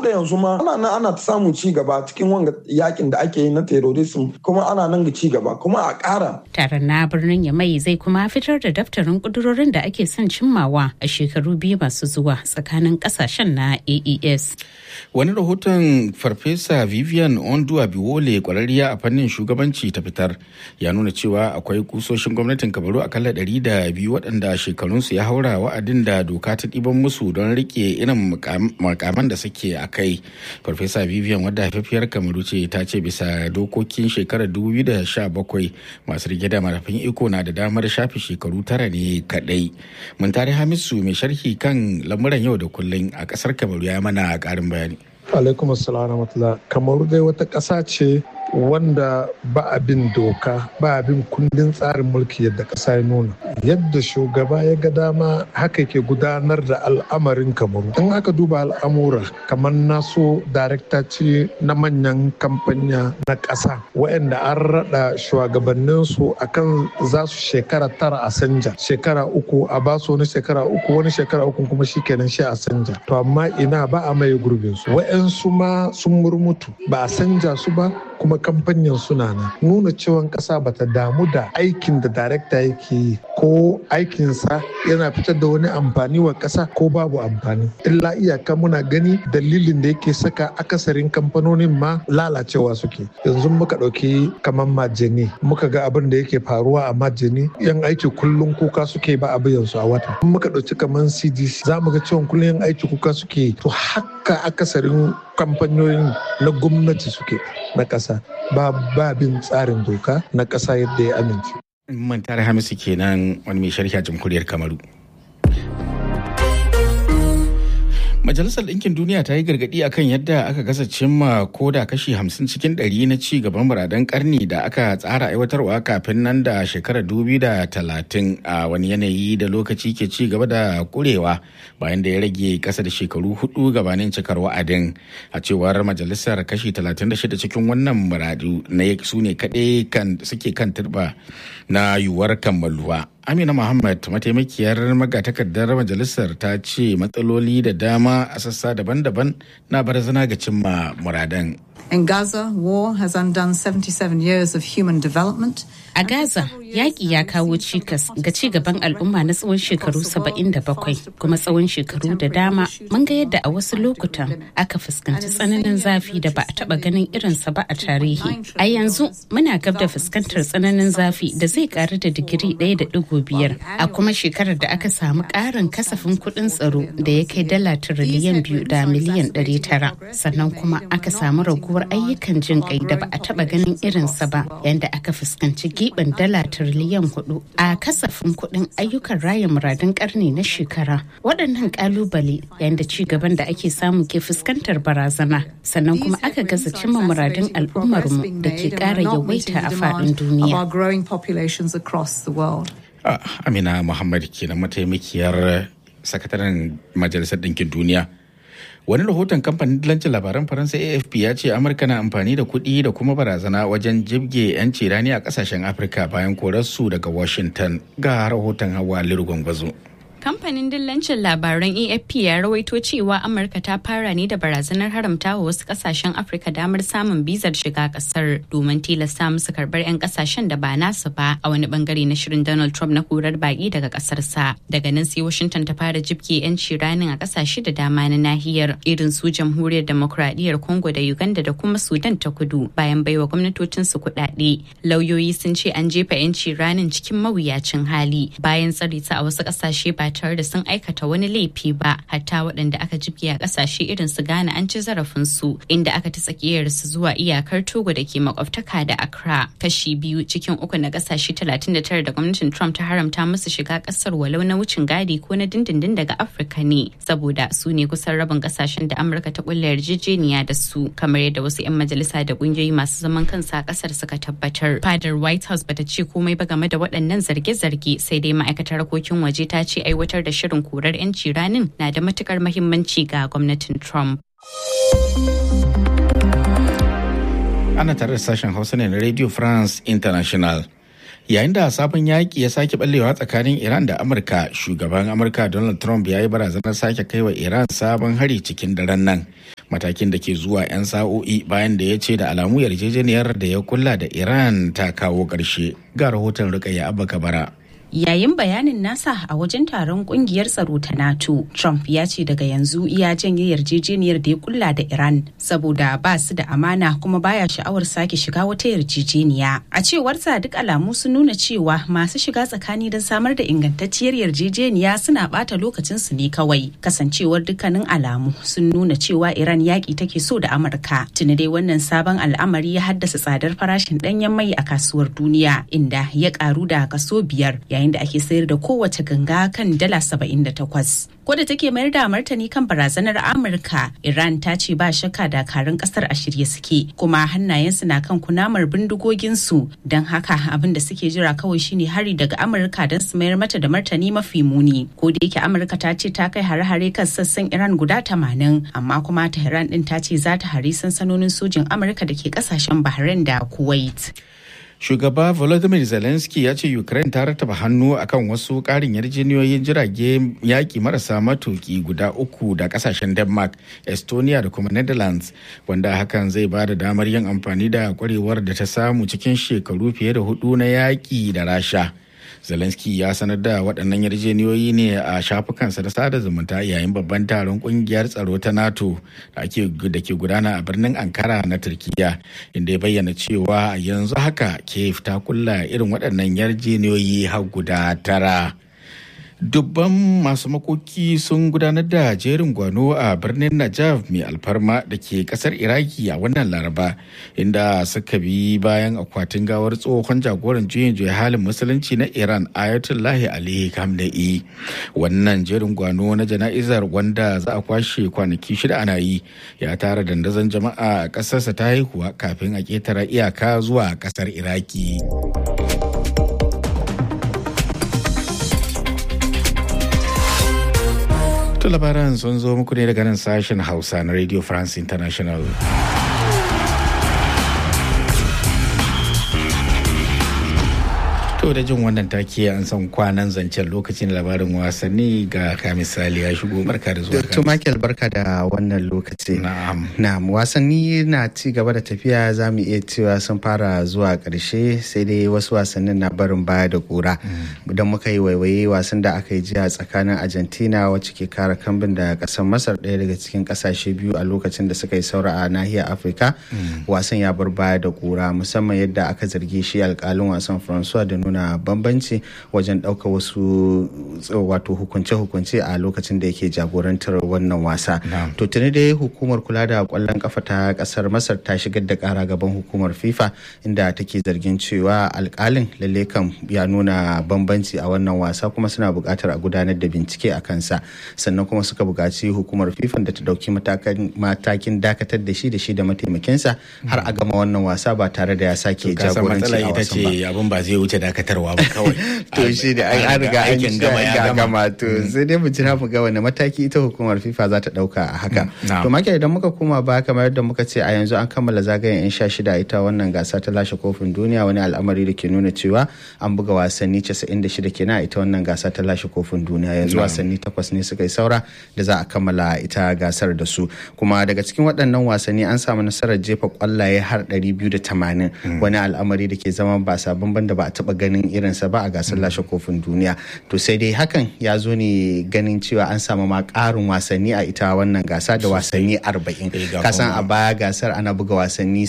da yanzu ma ana nan ana samun ci gaba cikin wanga yakin da ake yi na terrorism kuma ana nan ga ci gaba kuma a ƙara. Taron na birnin Yamai zai kuma fitar da daftarin kudurorin da ake son cimmawa a shekaru biyu masu zuwa tsakanin kasashen na AES. Wani rahoton Farfesa Vivian Ondua Biwole kwararriya a fannin shugabanci ta fitar ya nuna cewa akwai kusoshin gwamnatin Kabaru akalla ɗari da biyu waɗanda shekarunsu ya haura wa'adin da doka ta ɗiban musu don rike irin makaman da suke a kai. Farfesa Vivian wadda haifafiyar Kamaru ce ta ce bisa dokokin shekarar 2017 masu rike da marafin iko na da damar shafe shekaru tara ne kaɗai. Mun tare Hamisu mai sharhi kan lamuran yau da kullum a ƙasar Kamaru ya mana ƙarin bayani. alaikum assalam rahmatullah kamaru dai wata ƙasa ce wanda ba abin doka ba abin kundin tsarin mulki yadda ƙasa ya nuna yadda shugaba ya ga dama haka ke gudanar da al'amarin kamaru in aka duba al'amura kamar naso darekta ce na manyan kamfanya na ƙasa waɗanda an raɗa shugabanninsu akan za su shekara tara a sanja shekara uku a basu wani shekara uku wani shekara uku kuma shi kenan shi a sanja to amma ina ba a mai gurbin su wa'yansu ma sun murmutu ba a sanja su ba kuma kamfanyan suna nan nuna cewa kasa bata damu da aikin da darekta yake yi ko aikinsa yana fitar da wani amfani wa kasa ko babu amfani illa iyaka muna gani dalilin da yake saka akasarin kamfanonin ma lalacewa suke yanzu muka ɗauki kamar majini muka ga abin da yake faruwa a majini yan aiki kullum kuka suke ba a su a wata muka ɗauki kamar cdc za mu ga cewa kullum yan aiki kuka suke to haka akasarin kamfanonin na gwamnati suke na ƙasa ba bin tsarin doka na ƙasa yadda ya amince. Mantar Hamisu kenan wani mai sharhi a jamhuriyar Kamaru. Majalisar Ɗinkin Duniya ta yi gargaɗi akan yadda aka gasa cimma ko da kashi hamsin cikin ɗari na ci gaban muradan ƙarni da aka tsara aiwatarwa kafin nan da shekarar dubi da talatin a wani yanayi da lokaci ke ci gaba da kurewa bayan da ya rage ƙasa da shekaru hudu gabanin cikar wa'adin a cewar majalisar kashi talatin da shida cikin wannan muradu na su ne kaɗai suke kan turba na yiwuwar kammaluwa. Amina Muhammad mataimakiyar magatakardar majalisar ta ce matsaloli da dama a sassa daban-daban na barazana ga cimma muradan. In Gaza, war has undone 77 years of human development. A Gaza, yaƙi ya kawo cikas ga ci gaban al'umma na tsawon shekaru 77 kuma tsawon shekaru da dama mun ga yadda a wasu lokutan aka fuskanci tsananin zafi da ba a taɓa ganin irinsa ba a tarihi. A yanzu muna gab da fuskantar tsananin zafi da zai ƙaru da digiri ɗaya da ɗigo biyar a kuma shekarar da aka samu ƙarin kasafin kuɗin tsaro da ya kai dala tiriliyan biyu da miliyan ɗari tara sannan kuma aka samu raguwar ayyukan jin ƙai da ba a taɓa ganin irinsa ba yanda aka fuskanci giɓin dala tiriliyan hudu a kasafin kuɗin ayyukan raya muradun ƙarni na shekara waɗannan ƙalubale yanda ci gaban da ake samu ke fuskantar barazana sannan kuma aka gaza cimma muradun al'ummarmu da ke ƙara yawaita a faɗin duniya. Amina Muhammad kenan mataimakiyar sakataren Majalisar Ɗinkin Duniya. Wani rahoton kamfanin dillancin labaran Faransa AFP ya ce Amurka na amfani da kuɗi da kuma barazana wajen jibge 'yanci rani a ƙasashen Afirka bayan korarsu daga Washington ga rahoton hawa Lirgwangwazo. Kamfanin dillancin labaran AFP ya rawaito cewa Amurka ta fara ne da barazanar haramta wa wasu kasashen Afirka damar samun bizar shiga kasar domin tilasta musu karbar 'yan kasashen da ba nasu ba a wani bangare na shirin Donald Trump na korar baki daga kasarsa. Daga nan sai Washington ta fara jibge 'yanci ranin a kasashe da dama na nahiyar irin su jamhuriyar demokradiyyar Congo da Uganda da kuma Sudan ta kudu bayan baiwa gwamnatocin su kuɗaɗe. Lauyoyi sun ce an jefa 'yanci ranin cikin mawuyacin hali bayan tsare ta a wasu kasashe ba tare da sun aikata wani laifi ba hatta waɗanda aka jibge a ƙasashe irin su Ghana an ci zarafin su inda aka ta tsakiyar su zuwa iyakar Togo da ke makwabtaka da Accra kashi biyu cikin uku na ƙasashe 39 da gwamnatin Trump ta haramta musu shiga ƙasar walau na wucin gadi ko na dindindin daga Afirka ne saboda su ne kusan rabin ƙasashen da Amurka ta kulla yarjejeniya da su kamar yadda wasu 'yan majalisa da ƙungiyoyi masu zaman kansa a ƙasar suka tabbatar. Fadar White House bata ce komai ba game da waɗannan zarge-zarge sai dai ma'aikatar harkokin waje ta ce aiwatar da shirin korar 'yanci ranin na da matukar mahimmanci ga gwamnatin Trump. Ana tare da sashen Hausa ne na Radio France International. yayin da sabon yaƙi ya sake ballewa tsakanin iran da amurka shugaban amurka donald trump ya yi barazanar sake kai wa iran sabon hari cikin daren nan matakin da ke zuwa 'yan sa'o'i bayan da ya ce da alamu yarjejeniyar da ya kulla da iran ta kawo ƙarshe ga rahoton rikayya abba kabara Yayin bayanin nasa a wajen taron kungiyar tsaro ta NATO, Trump ya ce daga yanzu iya janye yarjejeniyar da ya kulla da Iran saboda ba su da amana kuma baya sha'awar sake shiga wata yarjejeniya. A cewarsa duk alamu sun nuna cewa masu shiga tsakani don samar da ingantacciyar yarjejeniya suna bata lokacin su ne kawai. Kasancewar dukkanin alamu sun nuna cewa Iran yaƙi take so da Amurka. Tuni dai wannan sabon al'amari ya haddasa tsadar farashin ɗanyen mai a kasuwar duniya inda ya ƙaru da kaso biyar yayin da ake sayar da kowace ganga kan dala 78. Ko da take mayar da martani kan barazanar Amurka, Iran ta ce ba shakka dakarun kasar a shirye suke kuma hannayensu na kan kunamar bindigoginsu don haka abin da suke jira kawai shine hari daga Amurka don su mayar mata da martani mafi muni. Ko da yake Amurka ta ce ta kai hare-hare kan sassan Iran guda 80 amma kuma Tehran din ta ce za ta hari sansanonin sojin Amurka da ke kasashen Bahrain da Kuwait. shugaba volodymyr zelensky ya ce ukraine ta rataba hannu akan wasu karin yarjejeniyoyin jirage yaƙi marasa matuki guda uku da kasashen denmark estonia da kuma netherlands wanda hakan zai ba da damar yin amfani da kwarewar da ta samu cikin shekaru fiye da hudu na yaƙi da rasha zelensky ya sanar da waɗannan yarjejeniyoyi ne a shafukansa da sada zumunta yayin babban taron ƙungiyar tsaro ta nato da ke gudana a birnin ankara na turkiya inda ya bayyana cewa yanzu haka kiev ta kulla irin waɗannan yarjejeniyoyi har guda tara dubban masu makoki sun gudanar da jerin gwano a birnin najaf mai alfarma da ke kasar iraki a wannan laraba inda suka bi bayan akwatin gawar tsohon jagoran juyin juya halin musulunci na iran ayatollahi ali khamenei wannan jerin gwano na jana'izar wanda za a kwashe kwanaki shida ana yi ya tara dandazon jama'a a ƙasarsa ta haihuwa kafin a ƙetare iyaka zuwa ƙasar iraki. To labaran sun zo muku ne daga nan sashen Hausa na Radio France International. To da jin wannan take an san kwanan zancen lokacin labarin wasanni ga ka misali ya shigo barka da zuwa. To Michael barka da wannan lokaci. Na'am. Na'am wasanni na ci gaba da tafiya za mu iya cewa sun fara zuwa ƙarshe sai dai wasu wasannin na barin baya da kura. Idan muka yi waiwaye wasan da aka yi jiya tsakanin Argentina wacce ke kara kambin da ƙasar Masar ɗaya daga cikin ƙasashe biyu a lokacin da suka yi saura a nahiyar Afirka. Wasan ya bar baya da kura musamman yadda aka zargi shi alƙalin wasan Francois da nuna bambanci wajen ɗaukar wasu wato hukunce-hukunce a lokacin da yake jagorantar wannan wasa. To tuni dai hukumar kula da kwallon kafa ta kasar Masar ta shigar da kara gaban hukumar FIFA inda take zargin cewa alkalin lalle kan ya nuna bambanci a wannan wasa kuma suna buƙatar a gudanar da bincike a kansa sannan kuma suka buƙaci hukumar FIFA da ta ɗauki matakin dakatar da shi da shi da mataimakinsa har a gama wannan wasa ba tare da ya sake jagoranci a wasan ba. abin ba zai wuce dakatarwa ba kawai. to shi da an riga an gama ya gama to sai dai mu jira mu ga wani mataki ita hukumar FIFA za ta dauka a haka. To maka idan muka koma ba kamar yadda muka ce a yanzu an kammala zagayen yan sha shida ita wannan gasa ta lashe kofin duniya wani al'amari da ke nuna cewa an buga wasanni 96 kenan a ita wannan gasa ta lashe kofin duniya yanzu wasanni takwas ne suka yi saura da za a kammala ita gasar da su kuma daga cikin waɗannan wasanni an samu nasarar jefa kwallaye har 280 wani al'amari da ke zama ba sabon banda ba a taba ganin irinsa ba a gasar lashe kofin duniya to sai dai hakan ya zo ne ganin cewa an samu ma ƙarin wasanni a ita wannan gasa da wasanni 40 kasan a baya gasar ana buga wasanni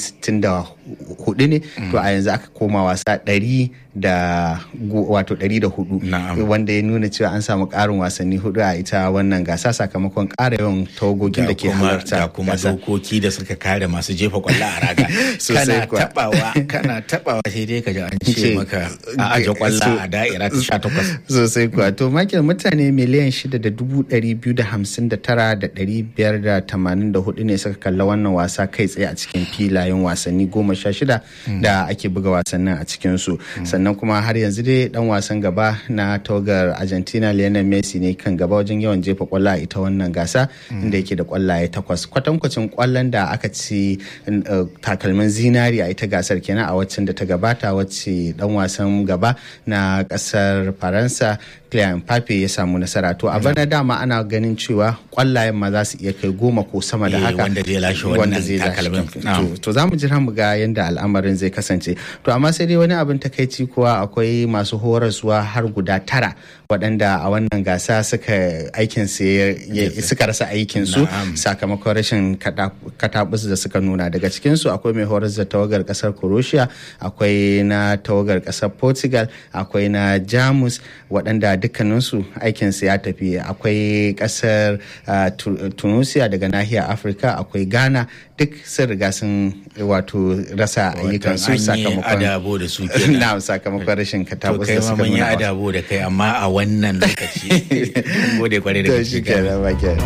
64 ne to a yanzu aka koma wasa 100 da wato 104 wanda ya nuna cewa an samu ƙarin wasanni hudu a ita wannan gasa sakamakon ƙara yawan tawagogin da ke halarta da kuma dokoki da suka kare masu jefa kwallo a raga kana tabawa kana tabawa sai dai ka ji an ce maka a aje kwallo a da'ira ta 18 sosai kuwa to makil mutane miliyan shida da dubu ɗari biyu da hamsin da tara da ɗari biyar da tamanin da hudu ne suka kalla wannan wasa kai tsaye a cikin filayen wasanni goma sha shida da ake buga wasannin a cikinsu sannan kuma har yanzu dai dan wasan gaba na togar argentina lionel messi ne kan gaba wajen yawan jefa kwallo a ita wannan gasa inda yake da kwallaye takwas kwatankwacin kwallon da aka ci takalmin zinari a ita gasar kenan a waccan da ta gabata wacce dan wasan sahun gaba na kasar faransa Kylian Mbappe ya samu nasara to a bana dama ana ganin cewa kwallayen ma za su iya kai goma ko sama da Eh, haka wanda zai lashe wannan takalmin. To- to za mu jira mu ga yadda al'amarin zai kasance to amma sai dai wani abin takaici kuwa akwai masu horaswa har guda tara waɗanda a wannan gasa suka aikin su ya- ya- suka rasa aikin su Na'am. sakamakon rashin kada- katabus da suka nuna daga cikin su akwai mai horas da tawagar kasar croatia akwai na tawagar kasar portugal akwai na jamus waɗanda dukkaninsu aikinsu ya tafi akwai kasar ah, Tu- tunisia daga nahiyar afirka akwai ghana duk sun riga sun wato rasa ayyukansu an yi sakamakon adabo da su kenan. na sakamakon rashin To katabus kai da ma suka mun yi nuna wa- adabo da kai amma a wannan lokaci. Mun Gode kwarai da To shi gaske. kenan, ba kenan.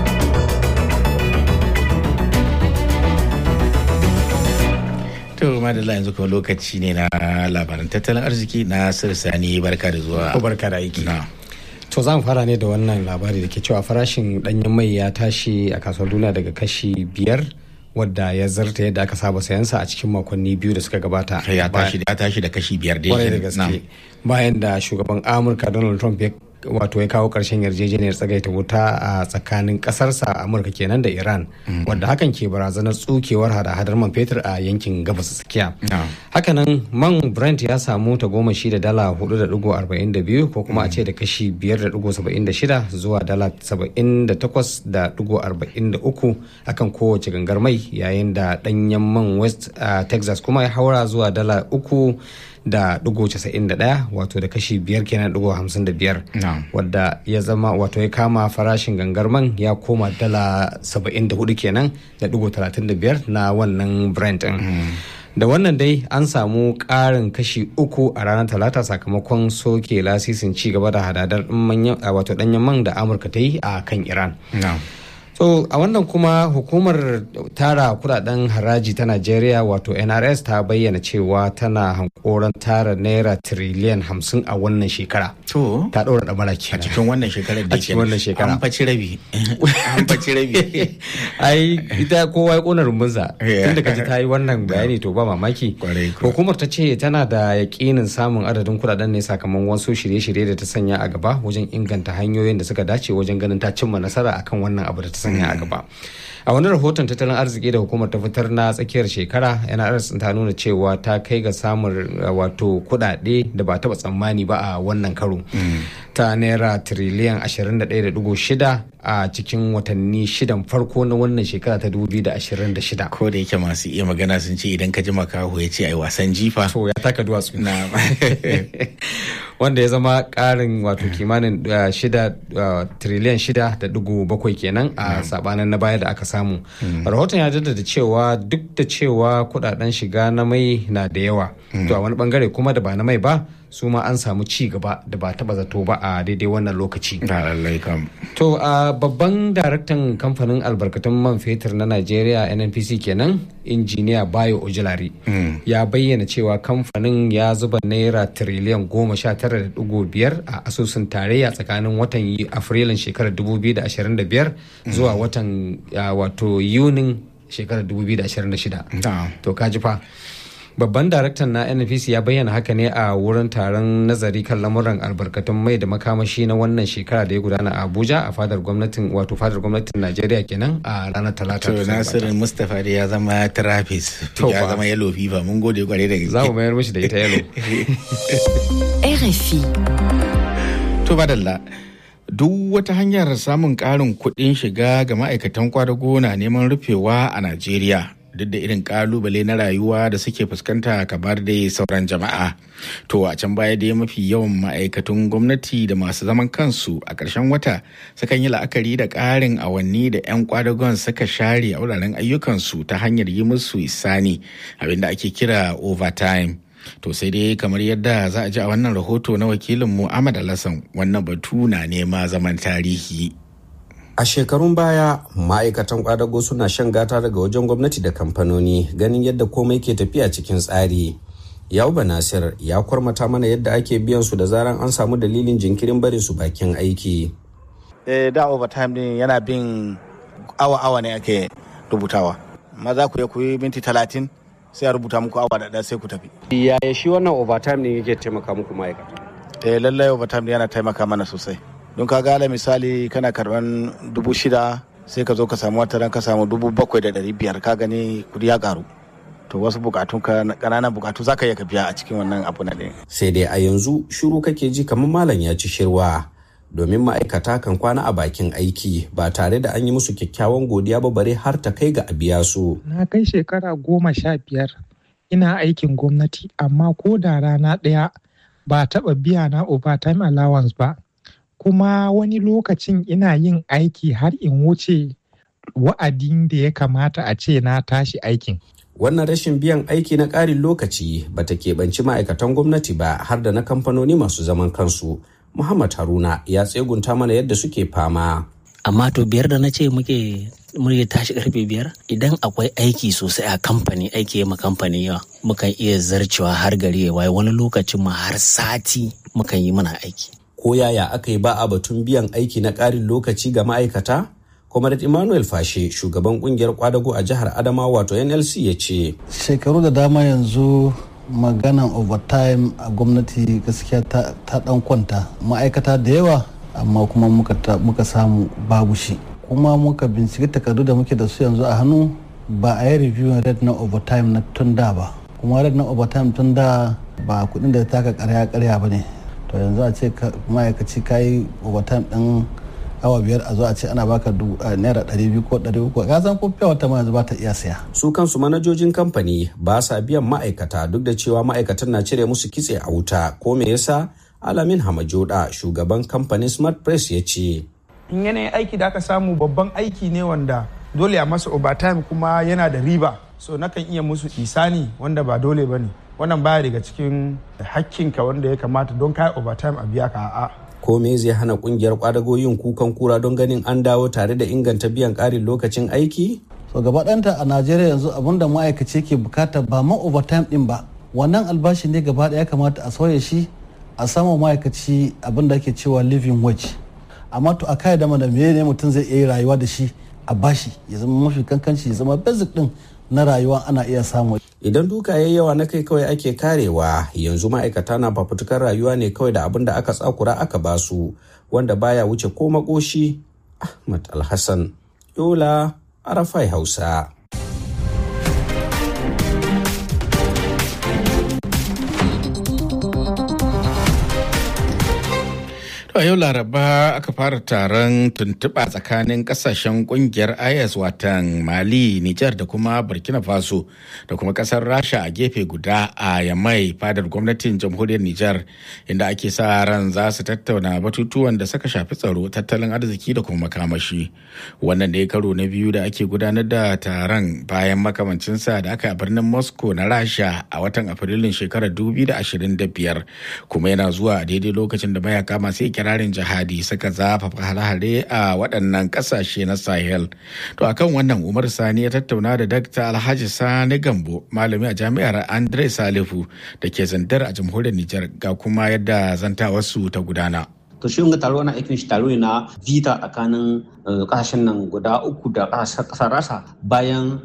To madalla yanzu kuma lokaci ne na labaran tattalin arziki na Sani barka da zuwa. Ko barka da aiki. Na. To za mu fara ne da wannan labari da ke cewa farashin danyen mai ya tashi a kasuwar duniya daga kashi biyar wadda ya zarta yadda aka saba sayansa a cikin makonni biyu da suka gabata. Ya Ba- tashi ya tashi da kashi biyar dai. kwarai da Na. gaske bayan da shugaban amurka donald trump ya wato ya kawo karshen yarjejeniyar tsagaita wuta a tsakanin kasarsa amurka kenan da iran wadda hakan ke barazanar tsukewar hada-hadar man fetur a yankin gabas tsakiya Na. hakanan man brent ya samu ta goma shi da dala 4.42 ko kuma a ce da kashi 5.76 zuwa dala 78.43 akan kowace gangar mai yayin da danyen man west a texas kuma ya haura zuwa dala 3 da digo casa'in da ɗaya wato da kashi biyar kenan digo hamsin da biyar Na'am. wadda ya zama wato ya kama farashin gangar man ya koma dala saba'in da hudu kenan da digo talatin da biyar na wannan brent din da wannan dai an samu ƙarin kashi uku a ranar talata sakamakon soke lasisin ci gaba da hadadar manyan- a wato danyen man da amurka ta yi a kan iran Na. So a wannan kuma hukumar tara kudaden haraji ta Najeriya wato NRS ta bayyana cewa tana hankoron tara naira tiriliyan hamsin a wannan shekara. To. Ta ɗora ɗamara A kenan. cikin wannan shekarar da A cikin wannan shekara. An faci rabi. An faci rabi. Ai ita kowa ya kona rumbunsa. Yeah. Tun da kaji ta yi wannan bayani to ba mamaki. Kwarai kuwa. Hukumar ta ce tana da yakinin samun adadin kudaden ne sakamakon wasu shirye-shirye da ta sanya a gaba wajen inganta hanyoyin da suka dace wajen ganin ta cimma nasara akan wannan abu da ta sanya a gaba. A wani rahoton tattalin arziki da hukumar ta fitar na tsakiyar shekara NRS ta nuna cewa ta kai ga samun uh, wato kudade da ba taba tsammani ba a wannan karo. Ta naira tiriliyan 21.6 a cikin watanni shidan farko na wannan shekara ta 2026. Ko da yake masu iya magana sun ce idan ka ji makaho ya ce ai wasan jifa. To ya taka duwatsu. Na. wanda ya zama karin wato kimanin uh, shida uh, triliyan shida da dugu bakwai kenan a sabanin na baya da aka samu rahoton ya jaddada cewa duk da cewa kudaden shiga na mai na da yawa to a wani bangare kuma da ba na mai ba su ma an samu ci gaba da ba taba zato ba a daidai wannan lokaci Da lallai kam. To a babban daraktan kamfanin albarkatun man fetur na Najeriya NNPC kenan injiniya Bayo Ojulari ya bayyana cewa kamfanin ya zuba naira tiriliyan goma sha tara da dugu biyar a asusun tarayya tsakanin watan Yu- Afrilun shekarar 2025 zuwa watan ah, wato Yunin shekarar 2026. Na. To kaji fa. Babban daraktan na NFC ya bayyana haka ne a wurin taron nazari kan lamuran albarkatun mai da makamashi na wannan shekara da ya gudana a Abuja a fadar gwamnatin wato fadar gwamnatin Najeriya kenan a ranar Talata. To da ta gabata. Nasiru Mustapha dai ya zama Travis. To Ya ba. zama yellow fever mun gode kwarai da gaske. Za mu mayar mishi da ita yalo. RFI. To badalla. Duk wata hanyar samun ƙarin kuɗin shiga ga ma'aikatan kwadago na neman rufewa a Najeriya. Duk da irin ƙalubale na rayuwa da suke fuskanta kamar dai sauran jama'a. To a can baya dai mafi yawan ma'aikatun gwamnati da masu zaman kansu a ƙarshen wata sukan yi la'akari da ƙarin awanni da 'yan kwadagon suka share a wuraren ayyukansu ta hanyar yi musu isani abinda ake kira overtime. To sai dai kamar yadda za a ji a wannan rahoto na wakilinmu Ahmad Alassan wannan batu na nema zaman tarihi. A shekarun baya ma'aikatan kwadago suna shan gata daga wajen gwamnati da kamfanoni ganin yadda komai ke tafiya cikin tsari. Yauba Nasir ya kwarmata mana yadda ake biyan su da zaran an samu dalilin jinkirin barin su bakin aiki. eh, da overtime din yana bin awa-awa ne ake rubutawa maza ku ya kuyi minti talatin sai a rubuta muku awa da ɗaya sai ku tafi yaya shi wannan overtime ne yake taimaka muku ma'aikata eh lallai overtime yana taimaka mana sosai don ka ga misali kana karban dubu shida sai ka zo ka samu wata ran ka samu dubu bakwai da ɗari biyar ka gani kudi ya karu to wasu bukatun ka ƙananan bukatu za ka iya ka biya a cikin wannan abu na ɗaya. sai dai a yanzu shiru kake ji kamar malam ya ci shirwa domin ma'aikata kan kwana a bakin aiki ba tare da an yi musu kyakkyawan godiya ba bare har ta kai ga a biya su. Na kai shekara goma sha biyar ina aikin gwamnati amma ko da rana ɗaya ba taɓa biya na overtime allowance ba. Kuma wani lokacin ina yin aiki har in wuce wa'adin da ya kamata a ce na tashi aikin. Wannan rashin biyan aiki na ƙarin lokaci ba ta keɓanci ma'aikatan gwamnati ba har da na kamfanoni masu zaman kansu. Muhammad Haruna ya tsegunta mana yadda suke fama. Amma to biyar da na ce muke muke tashi karfe biyar idan akwai aiki sosai a kamfani aiki ma kamfani yawa mukan iya zarcewa har gari ya waye wani lokacin ma har sati mukan yi muna aiki. Ko yaya aka yi ba a batun biyan aiki na ƙarin lokaci ga ma'aikata? Comrade Emmanuel Fashe shugaban kungiyar kwadago a jihar Adamawa wato NLC ya ce. Shekaru da dama yanzu maganan overtime a gwamnati gaskiya ta, ta dan kwanta ma'aikata da yawa amma kuma muka, muka samu babu shi kuma muka binciki takardu da muke da su yanzu a hannu ba a yi review red na overtime na tun da ba kuma red na overtime tun da ba kudin da taka karya karya ba ne to yanzu a ce ma'aikaci ka yi overtime din awa biyar a zo a ce ana baka naira ɗari biyu ko ɗari uku ka san ko fiya wata ma yanzu ba ta iya saya. su kansu manajojin kamfani ba sa biyan ma'aikata duk da cewa ma'aikatan na cire musu kitse a wuta ko me yasa alamin hamajoda shugaban kamfanin smart press ya ce. in yanayin aiki da aka samu babban aiki ne wanda dole a masa overtime kuma yana da riba so nakan iya musu isani wanda ba dole ba ne wannan baya daga cikin hakkinka wanda ya kamata don kai overtime a biya ka a'a ko me zai hana kungiyar kwadago yin kukan kura don ganin an dawo tare da inganta biyan karin lokacin aiki? so gaba ɗanta a najeriya yanzu abin da ma'aikaci ke bukata ba ma overtime din ba wannan albashi ne gaba ɗaya kamata a sauya shi a samu ma'aikaci abin da ake cewa living wage amma to a kai da mana me ne mutum zai iya rayuwa da shi a bashi ya zama mafi kankanci ya zama basic din na rayuwa ana iya samu. Idan duka ya yawa na kai kawai ake karewa yanzu ma'aikata na fafutukar rayuwa ne kawai da abin da aka tsakura aka basu wanda baya wuce ko makoshi Ahmad Alhassan Yola Arafai Hausa. a yau laraba aka fara taron tuntuɓa tsakanin ƙasashen ƙungiyar is watan mali nijar da kuma burkina faso da kuma ƙasar rasha a gefe guda a yamai fadar gwamnatin jamhuriyar nijar inda ake sa ran za su tattauna batutuwan da suka shafi tsaro tattalin arziki da kuma makamashi wannan da ya karo na biyu da ake gudanar da taron bayan makamancinsa da aka a birnin moscow na rasha a watan afrilun shekarar 2025 kuma yana zuwa a daidai lokacin da mayaka masu kirarin jihadi suka zafafa hare-hare a waɗannan ƙasashe na sahel to akan wannan umar sani ya tattauna da dakta alhaji sani gambo malami a jami'ar andre salifu da ke zandar a jamhuriyar nijar ga kuma yadda zantawarsu ta gudana to shi wanga taro na aikin shi taro ne na vita tsakanin kasashen nan guda uku da kasar rasa bayan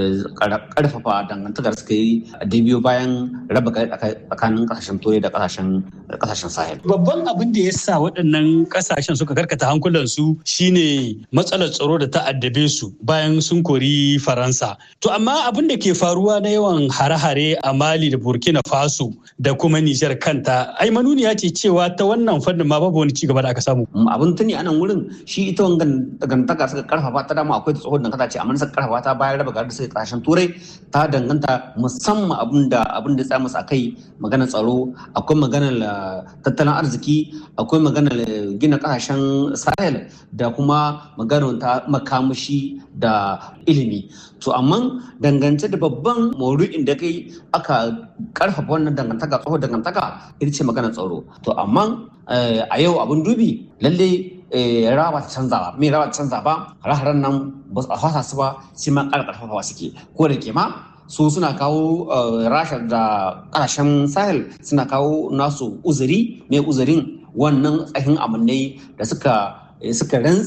karfafa dangantakar suka yi da biyu bayan raba tsakanin kasashen turai da kasashen sahel babban abin da ya sa waɗannan kasashen suka karkata hankulansu shine matsalar tsaro da ta addabe su bayan sun kori faransa to amma abin da ke faruwa na yawan hare-hare a mali da burkina faso da kuma nijar kanta ai manuniya ce cewa ta wannan fannin ma babu wani cigaba da aka samu abin tuni a nan wurin shi ita wangan dangantaka suka karfafa ta dama akwai tsohon dangantaka ce amma suka karfafa ta bayan raba garin suka kasashen turai ta danganta musamman abin da abin da ya masa kai maganar tsaro akwai maganar tattalin arziki akwai maganar gina kasashen sahel da kuma maganar ta makamashi da ilimi to amma dangance da babban maudu'in da kai aka karfafa wannan dangantaka tsohon dangantaka ita ce maganar tsaro to amma a yau abin dubi lalle rawa ba ta canza ba me rawa ta canza ba hare-haren nan ba a fasa su ba sai ma ƙara ƙarfafawa suke ko da ke ma su suna kawo rasha da ƙasashen sahel suna kawo nasu uzuri mai uzurin wannan tsakin amannai da suka suka rantse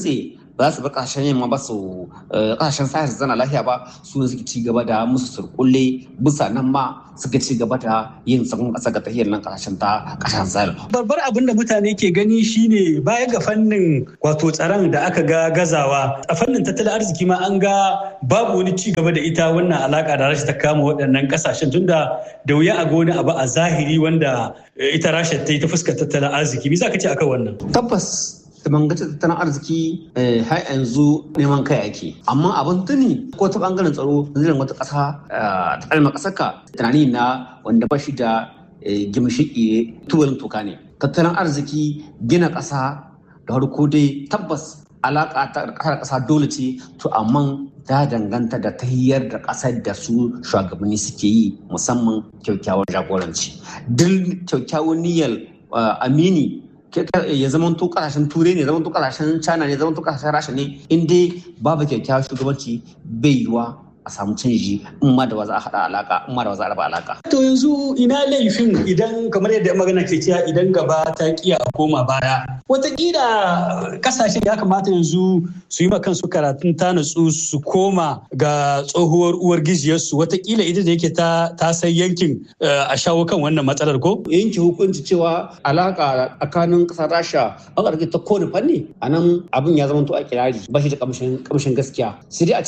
ba za su bar kasashen yamma ba su kasashen sahel su zana lafiya ba su ne suke ci gaba da musu surkulle bisa nan ma suka ci gaba da yin tsaron kasa ga tahiyar nan kasashen ta kasashen sahel. babbar abin da mutane ke gani shine baya ga fannin wato tsaron da aka ga gazawa a fannin tattalin arziki ma an ga babu wani ci gaba da ita wannan alaka da rasha ta kama waɗannan kasashen tunda da wuya a ga wani abu a zahiri wanda ita rasha ta yi ta fuskar tattalin arziki me za ka ce akan wannan tabbas da bangaren tattalin arziki har yanzu neman kai ake amma abin tuni ko ta bangaren tsaro zirin wata ƙasa ta kalmar ƙasar ka tunani na wanda ba shi da gimshiƙi tubalin toka ne tattalin arziki gina ƙasa da harko dai tabbas alaƙa ta ƙasar ƙasa dole ce to amma ta danganta da tahiyar da ƙasar da su shugabanni suke yi musamman kyakkyawar jagoranci duk kyakkyawar niyyar amini ya zama to kasashen turai ne zama to kasashen china ne zama to kasashen rasha ne in dai babu kyakkyawar shugabanci bai yiwa a samu canji in ma da za a haɗa alaka in ma da za a raba alaka. To yanzu ina laifin idan kamar yadda magana ke cewa idan gaba ta kiya a koma baya. Wataƙila kasashen ya kamata yanzu su yi ma kansu karatun ta natsu su koma ga tsohuwar uwar gijiyarsu wataƙila ita da yake ta ta san yankin a shawo kan wannan matsalar ko? Yanke hukunci cewa alaka tsakanin ƙasar Rasha an ƙarfi ta kowane fanni a nan abin ya zama to a kirari ba shi da kamshin gaskiya. Sai dai a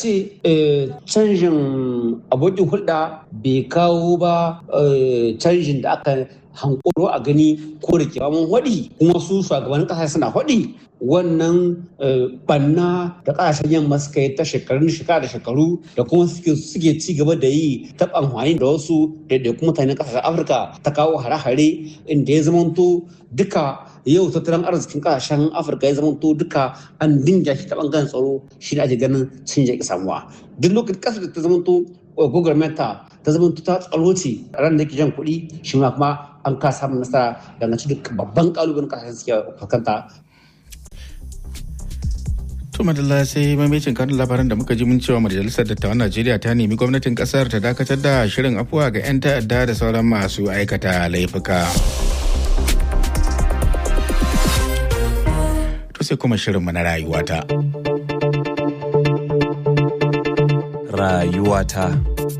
ce canjin abokin hulɗa bai kawo ba canjin da aka hankoro a gani ko da ke mun waɗi kuma su shugabannin ƙasa suna waɗi wannan banna da ƙasashen yamma suka yi ta shekarun shekara da shekaru da kuma suke ci gaba da yi ta amfani da wasu ɗaiɗaikun mutanen ƙasashen afirka ta kawo hare-hare inda ya zamanto duka yau tattalin arzikin kasashen afirka ya zamanto duka an dinga shi ta bangaren tsaro shi ne ake ganin cin ya samuwa duk lokacin kasar da ta zamanto gwagwarmenta ta zamanto ta tsaro ce ran da ke jan kuɗi shi ma kuma an ka samun nasara dangance duk babban kalubalen kasashen suke fuskanta To madalla sai mamacin kanun labaran da muka ji mun cewa majalisar dattawan Najeriya ta nemi gwamnatin kasar ta dakatar da shirin afuwa ga 'yan ta'adda da sauran masu aikata laifuka. sai kuma shirinmu na rayuwata. Rayuwata.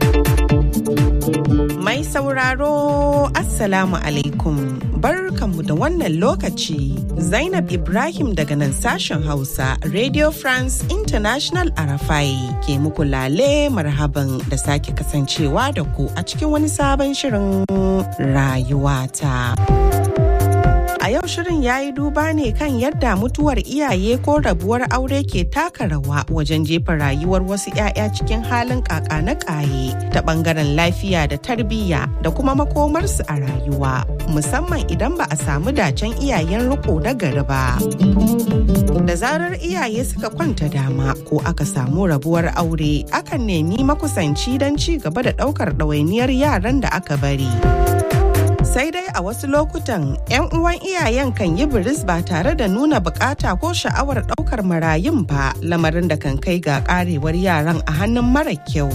Mai sauraro Assalamu alaikum barkanmu da wannan lokaci Zainab Ibrahim daga nan sashen Hausa Radio France International Arafai ke muku lale marhaban da sake kasancewa da ku a cikin wani sabon shirin rayuwata. A yau shirin ya yi duba ne kan yadda mutuwar iyaye ko rabuwar aure ke taka rawa wajen jefa rayuwar wasu 'ya'ya cikin halin kaka na kaye ta bangaren lafiya da tarbiyya da kuma makomarsu a rayuwa musamman idan ba a samu dacen iyayen riko na gari ba. Da zarar iyaye suka kwanta dama ko aka samu rabuwar aure akan nemi makusanci don ci gaba da ɗaukar ɗawainiyar yaran da aka bari. sai dai a wasu lokutan 'yan uwan iyayen kan yi biris ba tare da nuna bukata ko sha'awar daukar marayun ba lamarin da kan kai ga karewar yaran a hannun mara kyau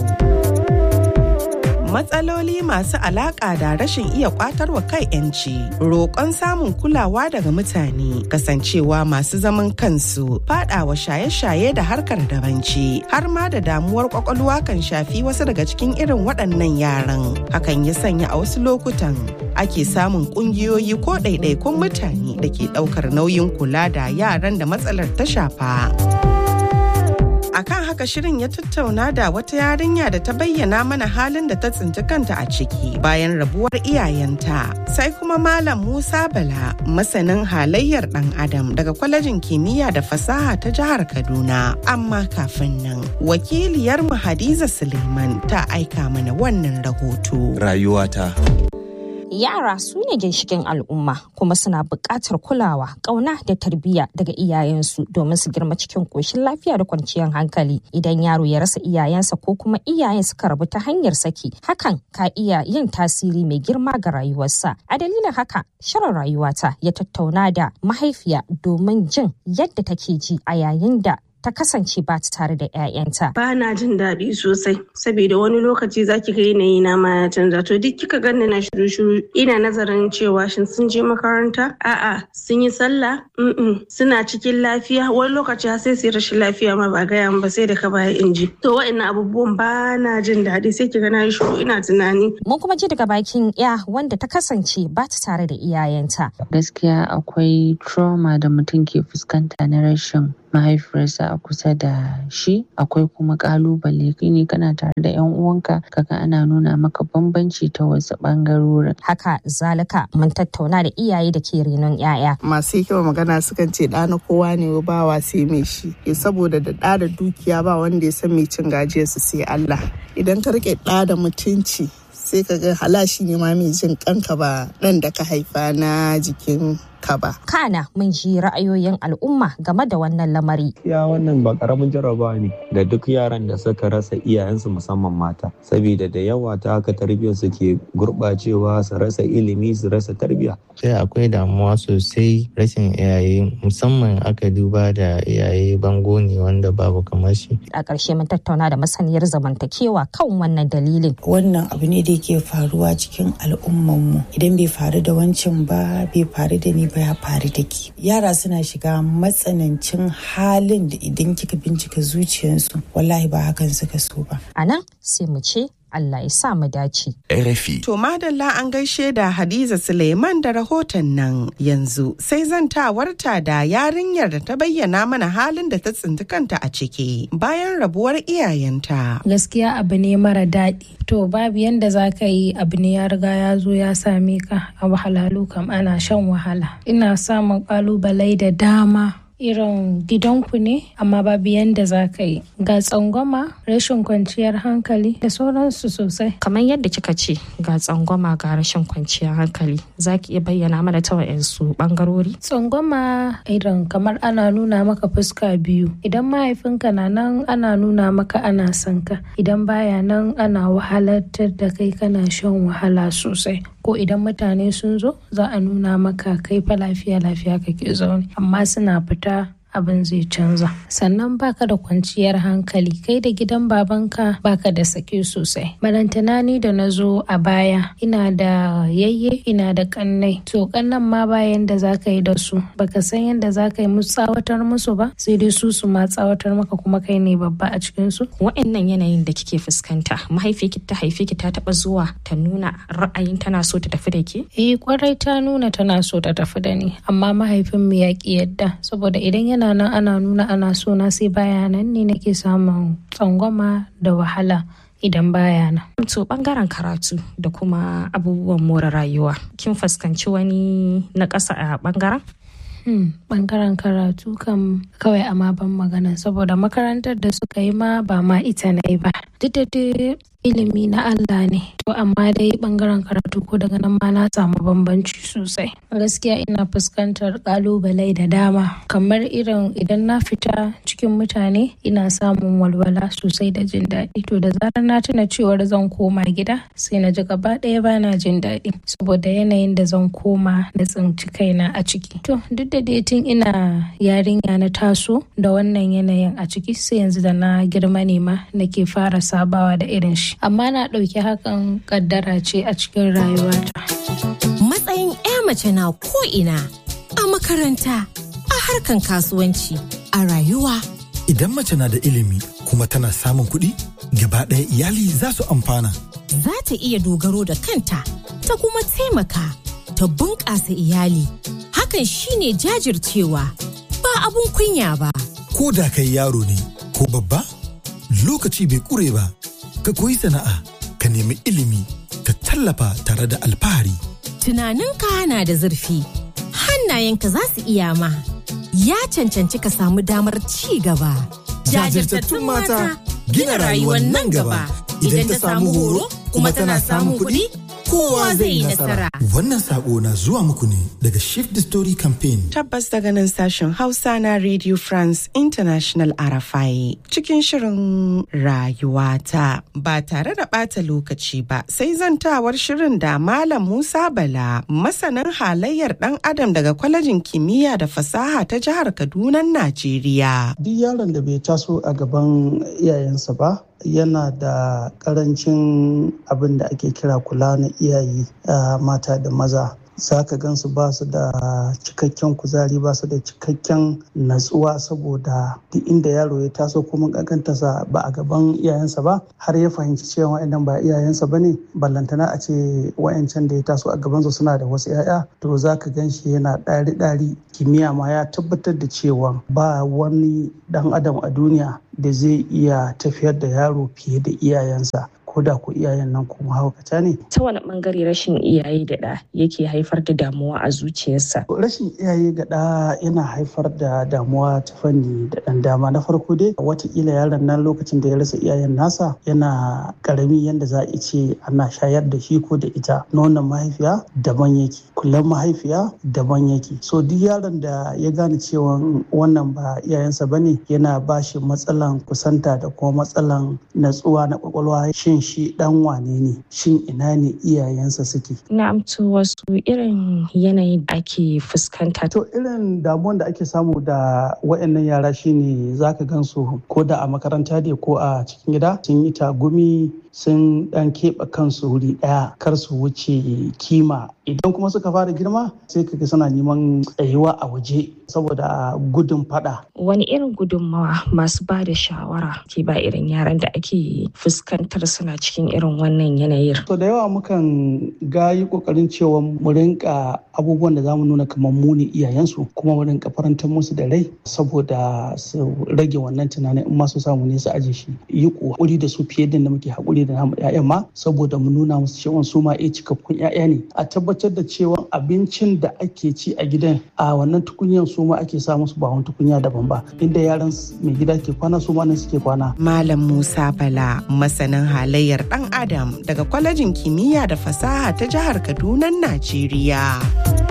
matsaloli masu alaƙa da rashin iya kwatarwa kai 'yanci roƙon samun kulawa daga mutane kasancewa masu zaman kansu fadawa shaye-shaye da harkar dabanci har ma da damuwar kwakwalwa kan shafi wasu daga cikin irin waɗannan yaran hakan ya sanya a wasu lokutan ake samun ƙungiyoyi ko ɗaiɗaikun mutane da ke ɗaukar nauyin kula da yaran da matsalar ta shafa. akan haka shirin ya tattauna da wata yarinya da ta bayyana mana halin da ta tsinci kanta a ciki bayan rabuwar iyayenta sai kuma malam musa bala masanin halayyar dan adam daga kwalejin kimiyya da fasaha ta jihar kaduna amma kafin nan wakiliyar mu hadiza suleiman ta aika mana wannan rahoto Rayuwata. Yara su ne ginshikin al'umma kuma suna buƙatar kulawa, ƙauna da tarbiyya daga iyayensu domin su girma cikin ƙoshin lafiya da kwanciyar hankali. Idan yaro ya rasa iyayensa ko kuma iyayen suka rabu ta hanyar saki, hakan ka iya yin tasiri mai girma ga rayuwarsa. A dalilin haka, shirin rayuwata ya tattauna da mahaifiya domin jin yadda take ji a yayin da ta kasance ba ta tare da 'ya'yanta. Ba na jin daɗi sosai saboda wani lokaci za ki ga yanayi na ma ya canza to duk kika ganni na shiru shiru ina nazarin cewa shin sun je makaranta a'a sun yi sallah suna cikin lafiya wani lokaci har sai su yi rashin lafiya ma ba gaya ba sai da ka baya inji to wa'annan abubuwan ba na jin daɗi sai ki ga na yi shiru ina tunani. Mun kuma ji daga bakin ya wanda ta kasance ba ta tare da iyayenta. Gaskiya akwai trauma da mutum ke fuskanta na rashin mahaifiyarsa a kusa da shi akwai kuma kalubale ne kana tare da yan uwanka kaga ana nuna maka bambanci ta wasu bangarorin haka zalika mun tattauna da iyaye da ke renon yaya masu hikima magana sukan ce ɗa na kowa ne ba wa sai mai shi saboda da ɗa da dukiya ba wanda ya san mai cin gajiyarsu sai Allah idan ka rike ɗa da mutunci sai ka ga halashi ne ma mai jin kanka ba ɗan da ka haifa na jikin ka ba. Kana mun ji ra'ayoyin al'umma game da wannan lamari. Ya wannan ba karamin jarabawa ne ga duk yaran da suka rasa iyayensu musamman mata. Saboda da yawa ta haka tarbiyyar su ke gurɓacewa su rasa ilimi su rasa tarbiyya. Sai akwai damuwa sosai rashin iyaye musamman aka duba da iyaye bango ne wanda babu kamar shi. A ƙarshe mun tattauna da masaniyar zamantakewa kan wannan dalilin. Wannan abu ne da yake faruwa cikin al'ummanmu idan bai faru da wancan ba bai faru da ni ba ya faru da ke yara suna shiga matsanancin halin da idan kika bincika zuciyarsu wallahi ba hakan suka so ba a nan sai mu ce Allah ya sa mu dace. RFI. To madalla an gaishe da Hadiza Suleiman da rahoton nan yanzu sai zantawarta da yarinyar da ta bayyana mana halin da ta tsinci kanta a ciki bayan rabuwar iyayenta. Gaskiya abu ne mara daɗi. To babu yanda za ka yi abu ne ya riga ya zo ya same ka a wahalalu kam ana shan wahala. Ina samun ƙalubale da dama irin gidanku ne amma babu yanda za ka yi ga tsangwama rashin kwanciyar hankali da sauransu sosai kamar yadda kika ce ga tsangwama ga rashin kwanciyar hankali za ki iya bayyana mana ta wa'yansu bangarori tsangwama irin kamar ana nuna maka fuska biyu idan mahaifinka na nan ana nuna maka ana son ka idan baya nan ana wahalartar da kai kana shan wahala sosai ko idan mutane sun zo za a nuna maka kai fa lafiya lafiya kake zaune amma suna fita abin zai canza sannan baka da kwanciyar hankali kai da gidan babanka baka da sake sosai barantana ni da na zo a baya ina da yayye ina da kannai to kannan ma bayan da za ka yi da su baka san yadda za ka yi musu tsawatar musu ba sai dai su su ma tsawatar maka kuma kai ne babba a cikin su wa'annan yanayin da kike fuskanta mahaifiyarki ta haife ki ta taba zuwa ta nuna ra'ayin tana so ta tafi da ke eh kwarai ta nuna tana so ta tafi da ni amma mahaifin mu ya ki yadda saboda idan yana yana nan ana nuna ana so na sai baya nan ne nake samun tsangwama da wahala idan baya nan. To bangaren karatu da kuma abubuwan more rayuwa kin fuskanci wani na ƙasa a bangaren? bangaren karatu kam kawai amma ban magana saboda makarantar da suka yi ma ba ma ita na yi ba duk da dai ilimi na Allah ne to amma dai bangaren karatu ko daga nan ma na samu bambanci sosai gaskiya ina fuskantar kalubale da dama kamar irin idan na fita cikin mutane ina samun walwala sosai da jin daɗi to da zarar na tuna cewar zan koma gida sai na ji gaba ɗaya bana jin daɗi saboda yanayin da zan koma na tsinci kaina a ciki to duk da dai tun ina yarinya na taso da wannan yanayin a ciki sai yanzu da na girma ne ma nake fara sabawa da irin shi amma na ɗauki hakan kaddara ce a cikin rayuwata. Matsayin 'ya mace na ko'ina a makaranta, a harkan kasuwanci, a rayuwa. Idan mace na da ilimi kuma tana samun kuɗi, gaba ɗaya iyali za su amfana. Za ta iya dogaro da kanta, ta kuma taimaka, ta bunƙasa iyali. Hakan shine jajircewa, ba abun kunya ba. Ko da kai yaro ne, ko babba, lokaci bai ƙure ba. ka koyi sana'a ka nemi ilimi ka tallafa tare da alfahari. Tunaninka na da zurfi, hannayenka za su iya ma, ya cancanci ka samu damar ci gaba. Jajirtattun mata gina rayuwar nan gaba idan ta samu horo kuma tana samun kuɗi kowa zai yi nasara. Wannan sako na zuwa muku ne daga Shift the Story Campaign. Tabbas daga nan sashen Hausa na Radio France International Arafai cikin shirin rayuwata ba tare da ɓata lokaci ba sai zantawar shirin da Malam Musa Bala masanin halayyar ɗan adam daga kwalejin kimiyya da fasaha ta jihar Kaduna Najeriya. Duk yaron da bai taso a gaban iyayensa ba yana da karancin abin da ake kira kula na iyaye mata da maza za ka gansu ba su da cikakken kuzari ba su da cikakken natsuwa saboda duk inda yaro ya taso kuma kankantarsa ba a gaban iyayensa ba har ya fahimci cewa wa'annan ba iyayensa ba ne ballantana a ce wa'ancan da ya taso a gabansu suna da wasu 'ya'ya to za ka gan shi yana ɗari-ɗari kimiyya ma ya tabbatar da cewa ba wani ɗan adam a duniya da zai iya tafiyar da yaro fiye da iyayensa ko da ku iyayen nan kuma haukata ne. Ta wani bangare rashin iyaye da ɗa yake haifar da damuwa a zuciyarsa? Rashin iyaye ga ɗa yana haifar da damuwa ta fanni da ɗan dama. Na farko dai watakila yaron nan lokacin da ya rasa iyayen nasa yana karami yadda za a ce ana shayar da shi ko da ita. Nonon mahaifiya daban yake, kullum mahaifiya daban yake. So duk yaron da ya gane cewa wannan ba iyayensa bane yana ba shi matsalan kusanta da kuma matsalan natsuwa na kwakwalwa shin shi dan wane ne shin ina ne iyayensa suke na'am to wasu irin yanayi da ake fuskanta to irin damuwan da ake samu da wayannan yara shine zaka gansu ko da a makaranta ne ko a cikin gida sun yi tagumi sun dan keɓe kansu wuri ɗaya kar su wuce kima idan kuma suka fara girma sai kaga suna neman tsayuwa a waje saboda gudun fada wani irin gudunmawa masu ba da shawara ke ba irin yaran da ake fuskantar suna cikin irin wannan yanayin to da yawa mukan ga yi kokarin cewa mu rinka abubuwan da zamu nuna kamar mu ne iyayensu kuma mu rinka farantar musu da rai saboda su rage wannan tunanin in ma su samu ne su aje shi yi kokari da su fiye da muke hakuri da namu ƴaƴan ma saboda mu nuna musu cewa su ma iya cikakkun ƴaƴa ne a tabbatar da cewa abincin da ake ci a gidan a wannan tukunyan su ma ake sa musu ba wani tukunya daban ba inda yaran mai gida ke kwana su ma nan suke kwana Malam Musa Bala masanin halayyar ɗan Adam daga kwalejin kimiyya da fasaha ta jihar Kaduna Najeriya.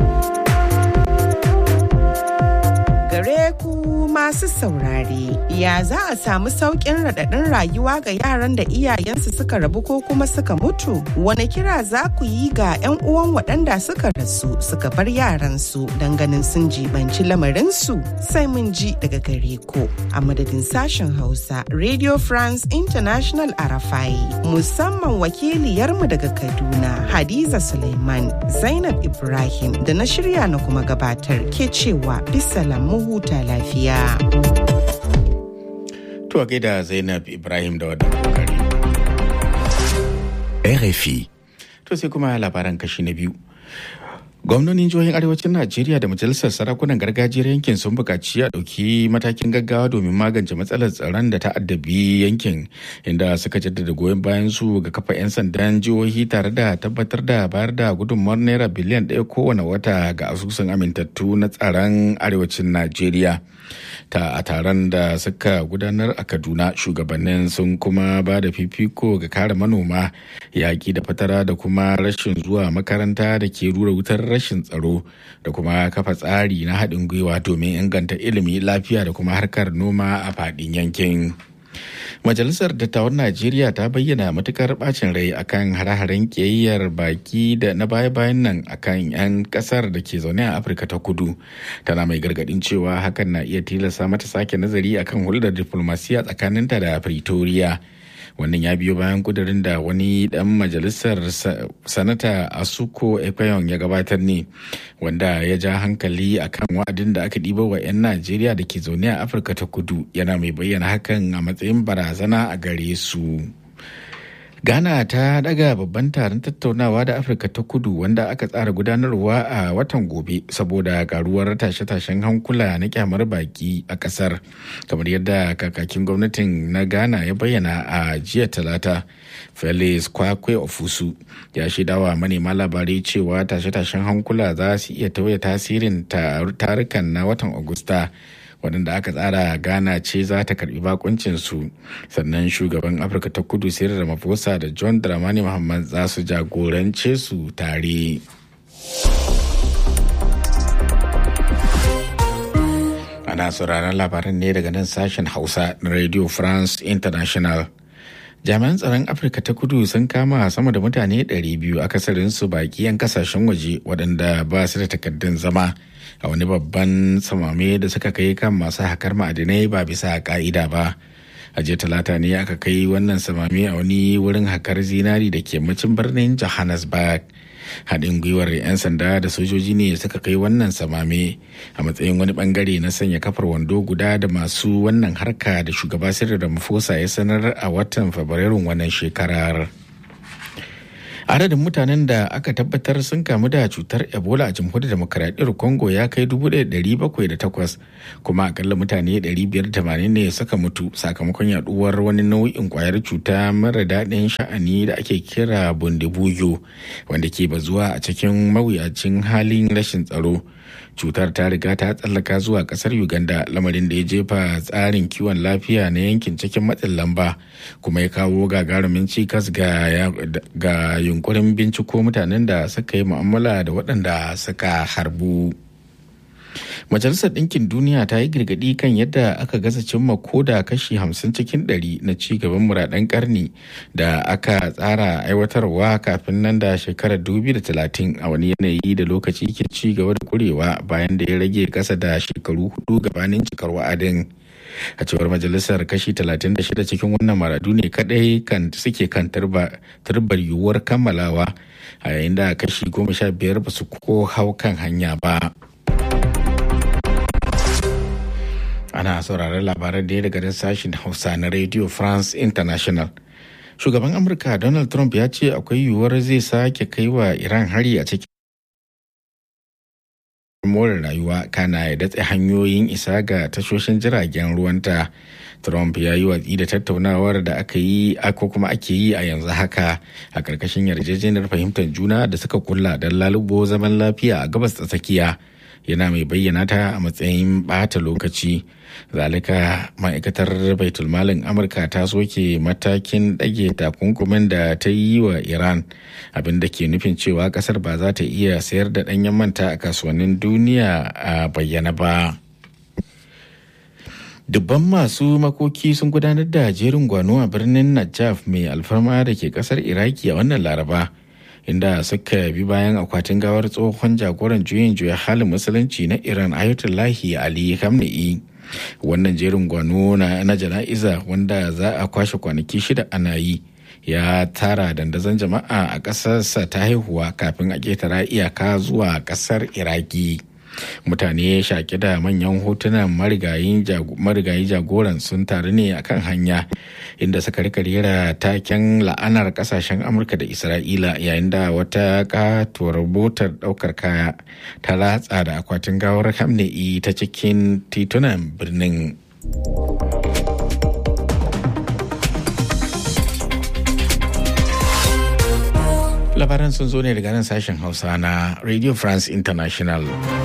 Gare ku masu saurare, ya za a samu sauƙin raɗaɗin rayuwa ga yaran da iyayensu suka rabu ko kuma suka mutu? Wane kira za ku yi ga 'yan uwan waɗanda suka rasu suka bar yaransu don ganin sun jibanci lamarinsu? Sai mun ji daga gare ku a madadin sashen Hausa Radio France International Arafai, musamman wakiliyarmu daga Kaduna, Hadiza Suleiman, Zainab Ibrahim da na shirya na kuma gabatar ke cewa bisalam mu huta lafiya. To gaida Zainab Ibrahim da wadda kokari. RFI. To sai kuma labaran kashi na biyu. gwamnonin jihohin arewacin najeriya da majalisar sarakunan gargajiyar yankin sun buƙaci a ɗauki matakin gaggawa domin magance matsalar tsaron da ta addabi yankin inda suka jaddada goyon bayan su ga kafa 'yan sandan jihohi tare da tabbatar da bayar da gudunmawar naira biliyan ɗaya kowane wata ga asusun amintattu na tsaron arewacin najeriya ta a taron da suka gudanar a kaduna shugabannin sun kuma ba da fifiko ga kare manoma yaƙi da fatara da kuma rashin zuwa makaranta da ke rura wutar rashin tsaro da kuma kafa tsari na haɗin gwiwa domin inganta ilimi lafiya da kuma harkar noma a faɗin yankin. Majalisar Dattawan Najeriya ta bayyana matukar bacin rai akan hare-haren ƙiyayyar baki da na baya-bayan nan akan 'yan kasar da ke zaune a Afirka ta kudu. Tana mai gargadin cewa hakan na iya tilasta mata sake nazari akan hulɗar diflomasiya tsakaninta da Pretoria. wannan ya biyo bayan kudirin da wani dan majalisar sanata asuko ekwayon ya gabatar ne wanda ya ja hankali akan wa'adin da aka ɗiba wa 'yan najeriya da ke zaune a afirka ta kudu yana mai bayyana hakan a matsayin barazana a gare su ghana ta daga babban taron tattaunawa da afirka ta kudu wanda aka tsara gudanarwa a watan gobe saboda karuwar tashe-tashen hankula na kyamar baki a kasar kamar yadda kakakin gwamnatin na ghana ya bayyana a jiya talata felix kwakwe ofusu ya shaidawa manema labarai cewa tashe-tashen hankula za su iya tauye tasirin tarukan na watan agusta waɗanda aka tsara ghana ce za ta karbi bakuncinsu sannan shugaban afirka ta kudu sayar ramaphosa da john dramani muhammad za su jagorance su tare ana sauraron labaran ne daga nan sashen hausa na radio france international jami'an tsaron afirka ta kudu sun kama sama da mutane 200 akasarinsu baki 'yan kasashen waje waɗanda ba su da takardun zama a wani babban samame da suka kai kan masu hakar ma'adinai ba bisa ka'ida ba a jiya talata ne aka kai wannan samame a wani wurin hakar zinari da ke macin birnin johannesburg haɗin gwiwar 'yan sanda da sojoji ne suka kai wannan samame a matsayin wani bangare na sanya kafar wando guda da masu wannan harka da shugaba sirri da mafosa ya sanar a watan fabrairun wannan shekarar adadin mutanen da aka tabbatar sun kamu da cutar ebola a jamhuriyar demokaradiyyar congo ya kai 1,708 kuma akalla mutane 580 ne suka mutu sakamakon yaduwar wani nau'in kwayar cuta mara daɗin sha'ani da ake kira bundibuyo wanda ke bazuwa a cikin mawuyacin halin rashin tsaro cutar ta riga ta tsallaka zuwa kasar uganda lamarin da ya jefa tsarin kiwon lafiya na yankin cikin matsin lamba kuma ya kawo gagarumin cikas ga yunkurin binciko mutanen da suka yi mu'amala da waɗanda suka harbu majalisar ɗinkin duniya ta yi girgadi kan yadda aka gaza cimma koda kashi 50 cikin 100 na cigaban muradan karni da aka tsara aiwatarwa kafin nan da shekarar 2030 a wani yanayi da lokaci ke ci gaba da kurewa bayan da ya rage kasa da shekaru hudu gabanin cikar wa'adin a cewar majalisar kashi 36 cikin wannan maradu ne kadai kan suke kan turbar yiwuwar kammalawa a yayin da kashi 15 ba su ko hau kan hanya ba. ana sauraron labaran da ya daga sashen hausa na radio france international shugaban amurka donald trump ya ce akwai yiwuwar zai sake kai wa iran hari a cikin more rayuwa kana ya datse hanyoyin isa ga tashoshin jiragen ruwanta trump ya yi watsi da tattaunawar da aka yi ko kuma ake yi a yanzu haka a ƙarƙashin yarjejeniyar fahimtar juna da suka kulla don lalubo zaman lafiya a gabas ta tsakiya yana mai bayyana ta a matsayin bata lokaci zalika ma'aikatar baitulmalin amurka ta soke matakin ɗage takunkumin da ta yi wa iran abin da ke nufin cewa ƙasar ba za ta iya sayar da ɗanyen manta a kasuwannin duniya a bayyana ba dubban masu makoki sun gudanar da jerin gwano a birnin najaf mai alfarma da ke ƙasar iraki a wannan laraba inda suka bi bayan akwatin gawar tsohon jagoran juyin juya halin musulunci na iran ayatollahi ali khamenei wannan jerin gwano na, na jana'iza wanda za a kwashe kwanaki shida ana yi ya tara dandazon jama'a a ƙasarsa ta haihuwa kafin a ƙetara iyaka zuwa ƙasar iraki mutane shaƙi da manyan hotunan marigayi jagoran sun taru ne a kan hanya inda suka rika rera taken la'anar kasashen amurka da isra'ila yayin da wata katuwar motar daukar kaya ta latsa da akwatin gawar hamne'i ta cikin titunan birnin labaran sun zo ne daga nan sashen hausa na radio france international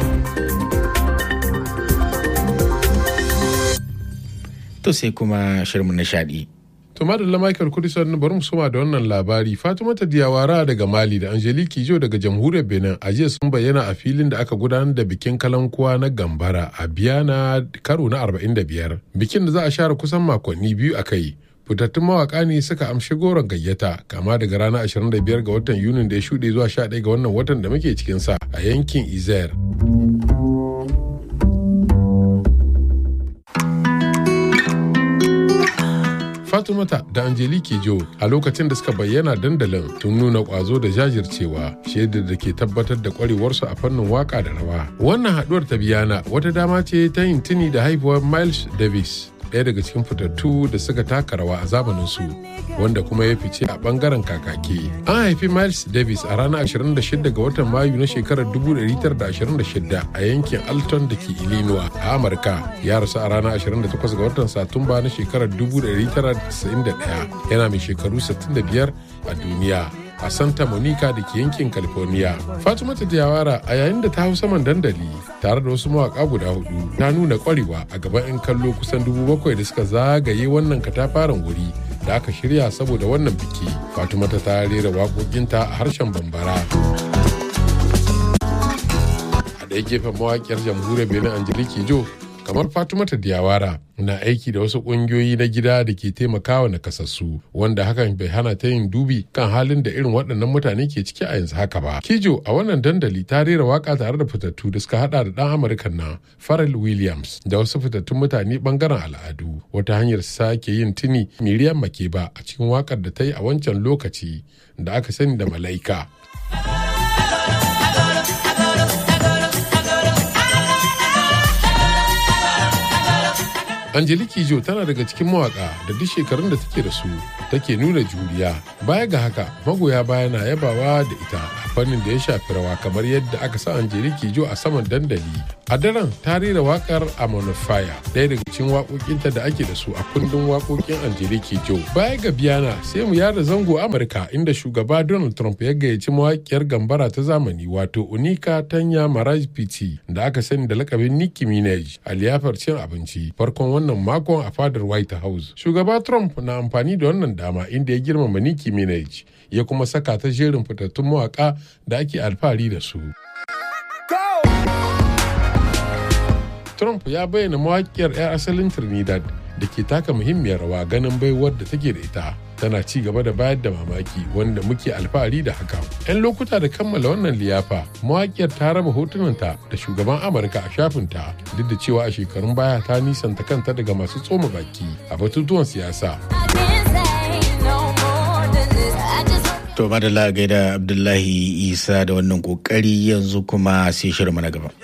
to sai kuma shirin nishadi To madalla Michael Kudisan bari mu soma da wannan labari Fatimata Diyawara daga Mali da Angelique Kijo daga Jamhuriyar Benin a jiya sun bayyana a filin da aka gudanar da bikin kalankuwa na Gambara a Biyana karo na 45. Bikin da za a share kusan makonni biyu a kai. Fitattun mawaka ne suka amshi goron gayyata kama daga ranar 25 ga watan Yunin da ya shuɗe zuwa 11 ga wannan watan da muke cikin sa a yankin Izer. Fatumata da Angelike Jo a lokacin da suka bayyana dandalin tun nuna kwazo da jajircewa shaidar da ke tabbatar da kwarewarsu a fannin waka da rawa. Wannan haduwar ta biyana wata dama ce ta yin tuni da haifuwar Miles Davis ɗaya daga cikin fitattu da suka taka rawa a zamanin su wanda kuma ya fice a bangaren kakaki. An haifi Miles Davis a ranar 26 ga watan Mayu na shekarar 1926 a yankin Alton da ke Illinois a Amurka. Ya rasu a ranar 28 ga watan Satumba na shekarar 1991 yana mai shekaru 65 a duniya. a Santa Monica da ke yankin California. Fatimata Diawara a yayin da ta hau saman dandali tare da wasu mawaka guda hudu ta nuna kwarewa a gaban 'yan kallo kusan dubu bakwai da suka zagaye wannan katafaren wuri da aka shirya saboda wannan biki. Fatimata ta rera waƙoƙinta a harshen Bambara. A ɗaya gefen mawaƙiyar jamhuriyar Benin Angelique Jo kamar Fatimata Diawara na aiki da wasu ƙungiyoyi na gida da ke taimakawa nakasassu wanda hakan bai hana ta yin dubi kan halin da irin waɗannan mutane ke ciki a yanzu haka ba. Kijo a wannan dandali ta rera waka tare da fitattu da suka hada da ɗan Amurka na Pharrell Williams da wasu fitattun mutane bangaren al'adu wata hanyar sake yin tuni Miriam Makeba a cikin wakar da ta yi a wancan lokaci da aka sani da Malaika. Angelique Jo tana daga cikin mawaka da duk shekarun da take da su take nuna juriya. Baya ga haka magoya baya na yabawa da ita a fannin da ya shafi rawa kamar yadda aka sa Angelique Jo a saman dandali. A daren ta rera wakar Amon Fire ɗaya daga cikin waƙoƙinta da ake da su a kundin waƙoƙin Angelique Jo. Baya ga biyana sai mu yada zango Amurka inda shugaba Donald Trump ya gayyaci mawaƙiyar gambara ta zamani wato Unika Tanya Maraj Piti da aka sani da lakabin Nicki Minaj a liyafar cin abinci farkon wannan makon a fadar White House. Shugaba Trump na amfani da wannan dama inda ya girmama Nicki Minaj ya kuma saka ta jerin fitattun mawaka da ake alfahari da su. Trump ya bayyana mawakiyar 'yar asalin Trinidad da ke taka muhimmiyar rawa ganin baiwar da take da ita. Tana ci gaba da bayar da mamaki wanda muke alfahari da haka. 'Yan lokuta da kammala wannan liyafa, mawakiyar ta raba hotunanta da shugaban Amurka a shafinta duk da cewa a shekarun baya ta nisanta kanta daga masu tsoma baki a batutuwan siyasa. To madalla gaida Abdullahi Isa da wannan kokari yanzu kuma sai shirin na gaba.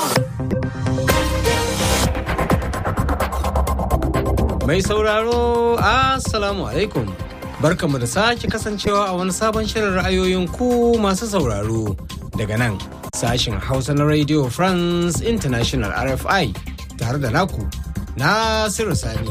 Mai sauraro, Assalamu alaikum. Barkamu da sake kasancewa a wani sabon shirin ra'ayoyin ku masu sauraro daga nan sashin Hausa na Radio France International RFI tare da naku Nasiru Sani.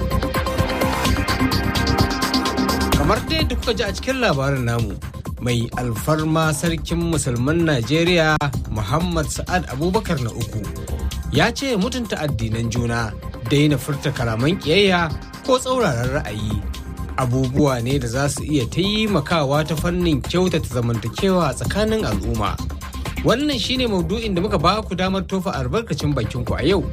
Kamar dai da kuka ji a cikin labarin namu mai alfarma sarkin musulman Najeriya Muhammad Sa'ad Abubakar na uku ya ce mutunta addinan juna daina furta kalaman ƙiyayya ko tsauraran ra'ayi abubuwa ne da za su iya taimakawa ta fannin kyautata zamantakewa a tsakanin al'umma wannan shine maudu'in da muka ba ku damar tofa albarkacin bakinku a yau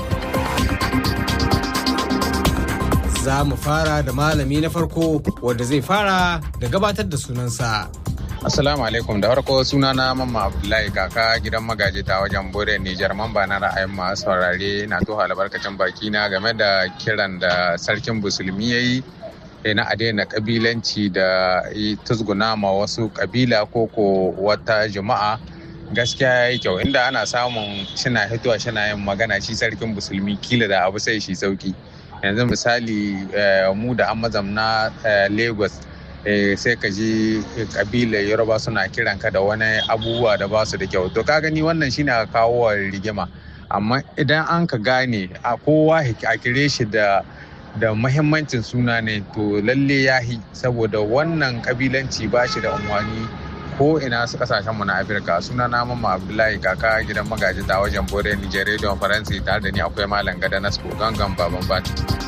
za mu fara da malami na farko wanda zai fara da gabatar da sunansa Assalamu alaikum da farko suna na mamma Abdullahi kaka gidan magaji ta wajen Bore Nijar mamba na ra'ayin masu saurare na tuha albarkacin baki na game da kiran da sarkin musulmi ya yi na a daina kabilanci da tuzguna ma wasu kabila ko ko wata jama'a gaskiya ya yi kyau inda ana samun shina hituwa shina yin magana shi sarkin musulmi kila da abu sai shi sauki yanzu misali mu da an mazamna lagos sai ka ji kabilar yoruba suna kiran ka da wani abubuwa da ba su da kyau to ka gani wannan shine a kawo rigima amma idan an ka gane a kowa a kire shi da da mahimmancin suna ne to lalle ya hi saboda wannan kabilanci ba shi da umarni ko ina su kasashen mu na afirka suna na mamma abdullahi kaka gidan magaji ta wajen bore nijar rediyon faransi tare da ni akwai malam gada nasko gangan baban bati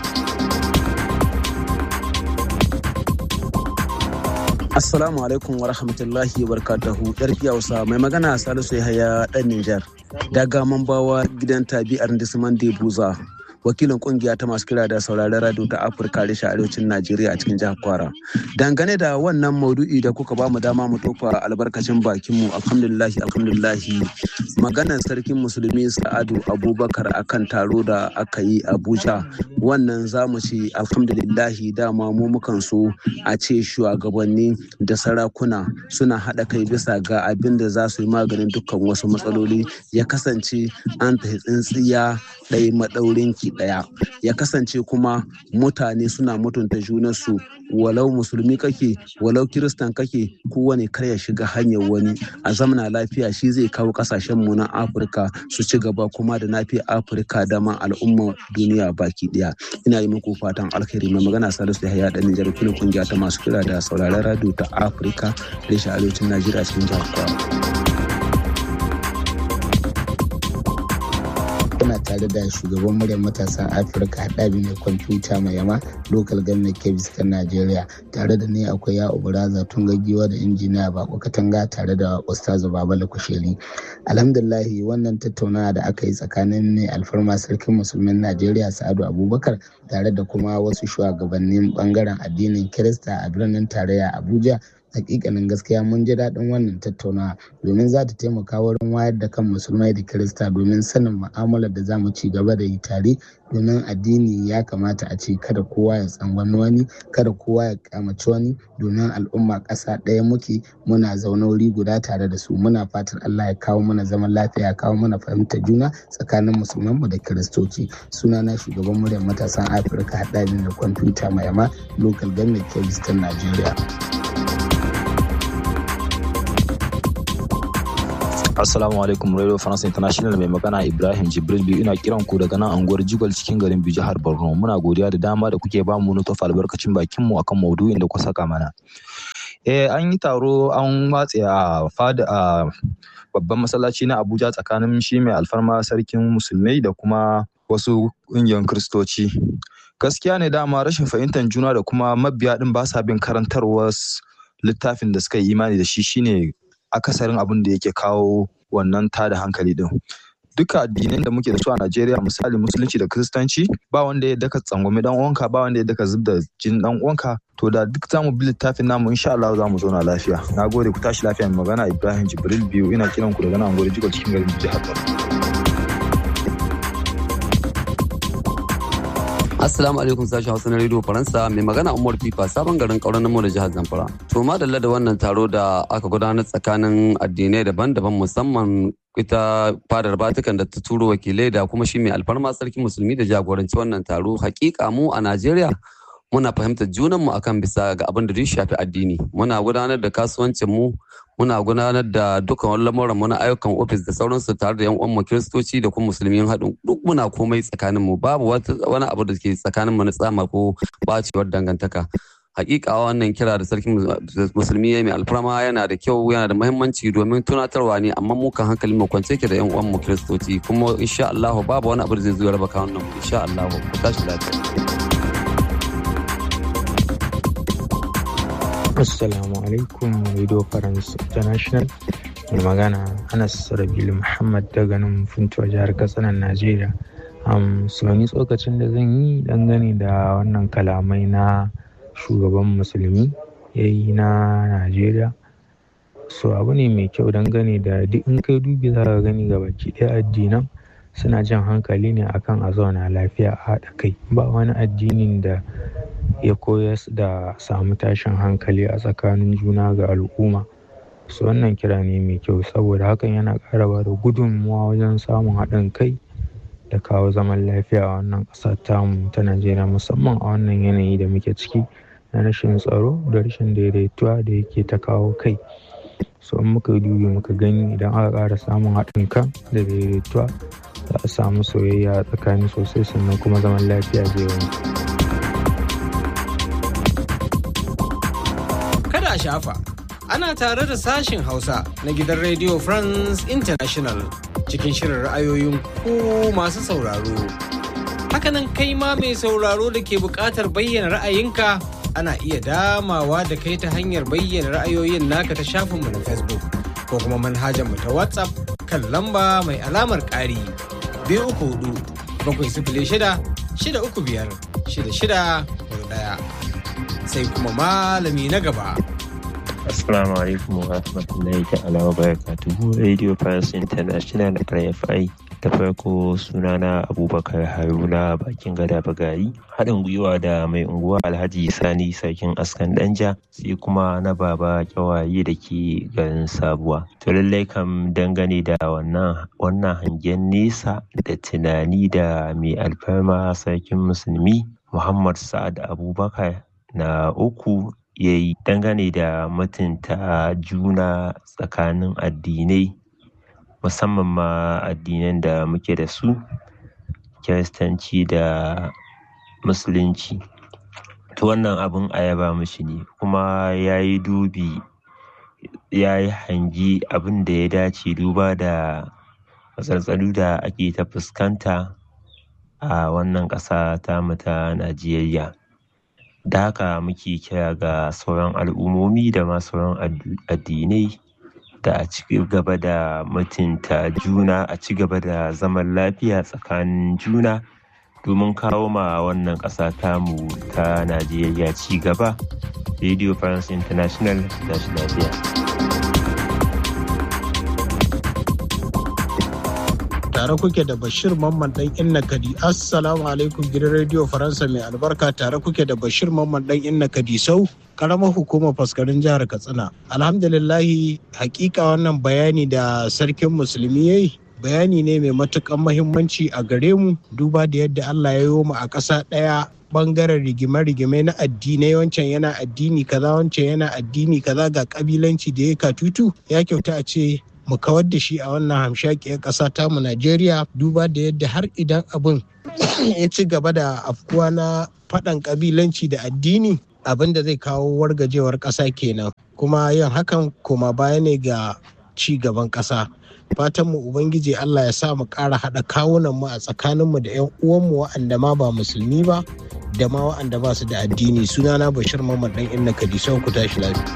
Assalamu alaikum wa rahmatullahi wa barakatuhu. Yar Hausa mai magana Salisu Yahaya dan Nijar. Daga Mambawa gidan tabi'ar Disman Buza. wakilin kungiya ta masu kira da sauraron radio ta afirka reshen arewacin najeriya a cikin jihar kwara dangane da wannan maudu'i da kuka ba mu dama mu tofa albarkacin bakinmu alhamdulillahi alhamdulillahi maganar sarkin musulmi sa'adu abubakar akan taro da aka yi abuja wannan za mu ce alhamdulillahi dama mu mukan so a ce shugabanni da sarakuna suna haɗa kai bisa ga abin da za su yi maganin dukkan wasu matsaloli ya kasance an tafi tsintsiya ɗaya maɗaurin ki ɗaya ya kasance kuma mutane suna mutunta junansu walau musulmi kake walau kiristan kake kowane kar ya shiga hanyar wani a zamana lafiya shi zai kawo kasashen mu na afirka su ci gaba kuma da nafi afirka da ma al'ummar duniya baki daya ina yi muku fatan alkhairi mai magana salisu yahaya dan nijar kuma kungiya ta masu kira da sauraron radio ta afirka da shi arewacin najeriya cikin jihar kuna tare da shugaban muryar matasan afirka haɗabi mai kwamfuta mai yama local government kebis ta najeriya tare da ni akwai ya uburaza tun gaggiwa da injiniya bako katanga tare da ustazu babala kusheri alhamdulahi wannan tattaunawa da aka yi tsakanin mai alfarma sarkin musulmin najeriya sa'adu abubakar tare da kuma wasu shugabannin bangaren addinin kirista a birnin tarayya abuja hakikanin gaskiya mun ji daɗin wannan tattaunawa domin za ta taimaka wurin wayar da kan musulmai da kirista domin sanin mu'amalar da za mu ci gaba da yi tare domin addini ya kamata a ce kada kowa ya tsangwami wani kada kowa ya kamaci wani domin al'umma ƙasa ɗaya muke muna zaune wuri guda tare da su muna fatan Allah ya kawo mana zaman lafiya ya kawo mana fahimtar juna tsakanin musulmanmu da kiristoci sunana shugaban muryar matasan afirka haɗari da kwamfuta mai yama local government kebis ta najeriya Assalamu alaikum Radio France International mai magana Ibrahim Jibril biyu ina kiran ku daga nan anguwar Jigwal cikin garin Biyu jihar Borno. Muna godiya da dama da kuke bamu na tofa albarkacin bakin mu akan maudu'in da ku saka mana. Eh an yi taro an watse a fada a babban masallaci na Abuja tsakanin shi mai alfarma sarkin musulmai da kuma wasu ƙungiyar kristoci. Gaskiya ne dama rashin fahimtar juna da kuma mabiya din ba sa bin karantarwar littafin da suka yi imani da shi shine akasarin abin da yake kawo wannan tada hankali din duka addinan da muke da su a Najeriya misali musulunci da kristanci ba wanda ya daka tsangwami dan uwanka ba wanda ya daka zub da jin dan uwanka to da duk zamu bi littafin namu insha Allah za mu zauna lafiya nagode ku tashi lafiya mai magana Ibrahim Jibril biyu ina kiran ku daga nan gode jikon cikin garin jihar Assalamu alaikum sashen Hausa na Radio Faransa mai magana Umar Fifa sabon garin kauran namo da jihar Zamfara. To madalla da wannan taro da aka gudanar tsakanin addinai daban-daban musamman ita fadar Vatican da ta turo wakilai da kuma shi mai alfarma sarki musulmi da jagoranci wannan taro hakika mu a Najeriya muna fahimtar junanmu akan bisa ga abin da duk shafi addini muna gudanar da kasuwancin mu muna gudanar da dukkan wani lamuran mu na ayyukan ofis da sauransu tare da yan uwanmu kiristoci da kuma musulmi haɗin duk muna komai tsakanin mu babu wani abu da ke tsakanin mu na tsama ko bacewar dangantaka hakika wannan kira da sarki musulmi ya mai alfarma yana da kyau yana da muhimmanci domin tunatarwa ne amma mu kan hankalin mu kwance ke da yan uwan mu kiristoci kuma insha Allah babu wani abu da zai zo ya raba kawunan mu insha Allah ku tashi lafiya Assalamu alaikum Radio France International. Mai magana Anas Rabilu Muhammad daga nan Funtuwa jihar Katsina Najeriya. Um, so ni tsokacin da zan yi dangane da wannan kalamai na shugaban musulmi ya yi na Najeriya. So abu ne mai kyau dangane da duk in kai dubi za ka gani ga baki ɗaya addinan suna jan hankali ne akan a zauna lafiya a haɗa kai ba wani addinin da ya koyar da samu tashin hankali a tsakanin juna ga al'umma su wannan kira ne mai kyau saboda hakan yana ƙara ba da gudunmuwa wajen samun haɗin kai da kawo zaman lafiya a wannan ƙasa tamu ta najeriya musamman a wannan yanayi da muke ciki na rashin tsaro da rashin daidaituwa da yake ta kawo kai so in muka dubi muka gani idan aka ƙara samun haɗin kan da daidaituwa za a samu soyayya tsakani sosai sannan kuma zaman lafiya zai wanzu. Kada a shafa, ana tare da sashin Hausa na gidan Radio France International cikin shirin ra'ayoyin ku masu sauraro. Hakanan kai ma mai sauraro da ke buƙatar bayyana ra'ayinka ana iya damawa da kai ta hanyar bayyana ra'ayoyin naka ta shafinmu na Facebook ko kuma manhajar mu ta WhatsApp kan lamba mai alamar ƙari biyu uku hudu bakwai sifili shida shida uku biyar shida shida ɗaya sai kuma malami na gaba. Assalamu alaikum wa rahmatullahi ta'ala wa barakatuhu Radio France International RFI da farko sunana abubakar haruna bakin gada bagayi haɗin gwiwa da mai unguwa alhaji sani sarkin askan danja sai kuma na baba kyawaye da ke garin sabuwa to lallai kam dangane da wannan wannan hangen nesa da tunani da mai alfarma sarkin musulmi muhammad sa'ad abubakar na uku ya yi dangane da mutunta juna tsakanin addinai musamman ma addinan da muke da su kiristanci da musulunci to wannan abin a yaba mishi ne kuma ya yi dubi ya yi hangi abin da ya dace duba da matsaltsalu da ake ta fuskanta a wannan ƙasa tamu ta najeriya da haka muke kira ga sauran al'ummomi da ma sauran addinai da a ci gaba da mutunta juna a ci gaba da zaman lafiya tsakanin juna domin kawo ma wannan ƙasa tamu ta najeriya ci gaba radio france international da shi lafiya tare kuke da bashir mamman dan inna kadi assalamu alaikum gidan radio faransa mai albarka tare kuke da bashir mamman dan inna kadi sau karamar hukumar faskarin jihar katsina alhamdulillahi hakika wannan bayani da sarkin musulmi ya yi bayani ne mai matukan mahimmanci a gare mu duba da yadda allah ya yi mu a ƙasa ɗaya bangaren rigime-rigime na addinai wancan yana addini kaza wancan yana addini kaza ga kabilanci da ya katutu ya kyauta a ce mu kawar da shi a wannan hamshakiyar ƙasa tamu Najeriya duba da yadda har idan abin ya ci gaba da afkuwa na faɗan ƙabilanci da addini abin da zai kawo wargajewar ƙasa kenan kuma yin hakan koma baya ne ga ci gaban ƙasa fatan mu ubangiji Allah ya sa mu ƙara haɗa kawunan mu a tsakanin mu da 'yan uwanmu wa'anda ma ba musulmi ba da ma wa'anda ba su da addini sunana Bashir Mamman dan Inna Kadisau ku tashi lafiya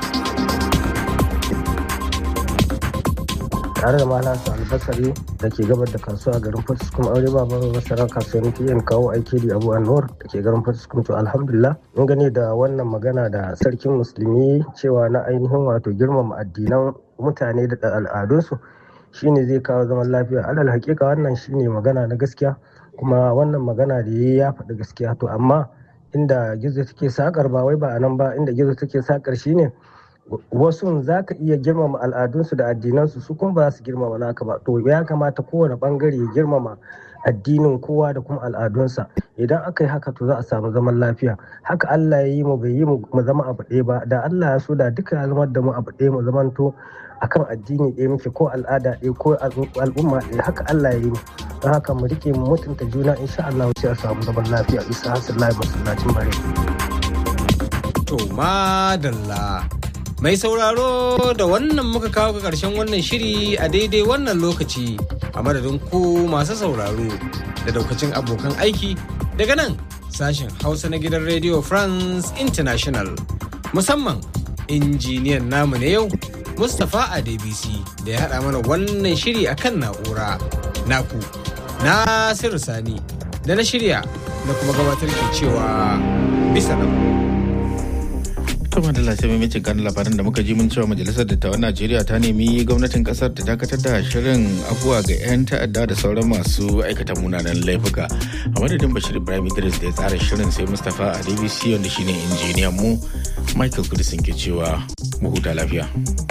tare da malam albasari da ke gabar da kasuwa a garin fatiskum aure ba babu masara kasuwanni ke yin kawo aiki da abu anwar da ke garin fatiskum to alhamdulillah mun gane da wannan magana da sarkin musulmi cewa na ainihin wato girmama addinan mutane da al'adunsu shine zai kawo zaman lafiya alal hakika wannan shine magana na gaskiya kuma wannan magana da ya ya faɗi gaskiya to amma inda gizo take sakar ba wai ba a nan ba inda gizo take sakar shine wasu za ka iya girmama al'adunsu da addinansu su kuma ba za su girmama naka ba to ya kamata kowane bangare ya girmama addinin kowa da kuma al'adunsa idan aka yi haka to za a samu zaman lafiya haka Allah ya yi mu bai yi mu zama abu ɗaya ba da Allah ya so da duka ya zama da mu abu ɗaya mu zamanto akan addini ɗaya muke ko al'ada ɗaya ko al'umma ɗaya haka Allah ya yi mu don haka mu rike mu mutunta juna insha Allah sai a samu zaman lafiya isa hasullahi masallacin bare to madalla Mai sauraro da wannan muka kawo ga ƙarshen wannan shiri a daidai wannan lokaci a madadin ku masu sauraro da daukacin abokan aiki daga nan sashen Hausa na gidan Radio France International musamman injiniyan namu na yau Mustapha Adebisi da ya haɗa mana wannan shiri a kan na'ura naku Nasiru Sani da na shirya da kuma gabatar ke cewa bisa nan. kuma da lafiya mamacin kan labaran da muka ji mun cewa majalisar dattawan najeriya ta nemi gwamnatin kasar ta dakatar da shirin abuwa ga 'yan ta'adda da sauran masu aikata munanan laifuka a madadin bashir ibrahim idris da ya tsara shirin sai mustapha a dbc wanda shine injiniyan mu michael kudisin ke cewa mu huta lafiya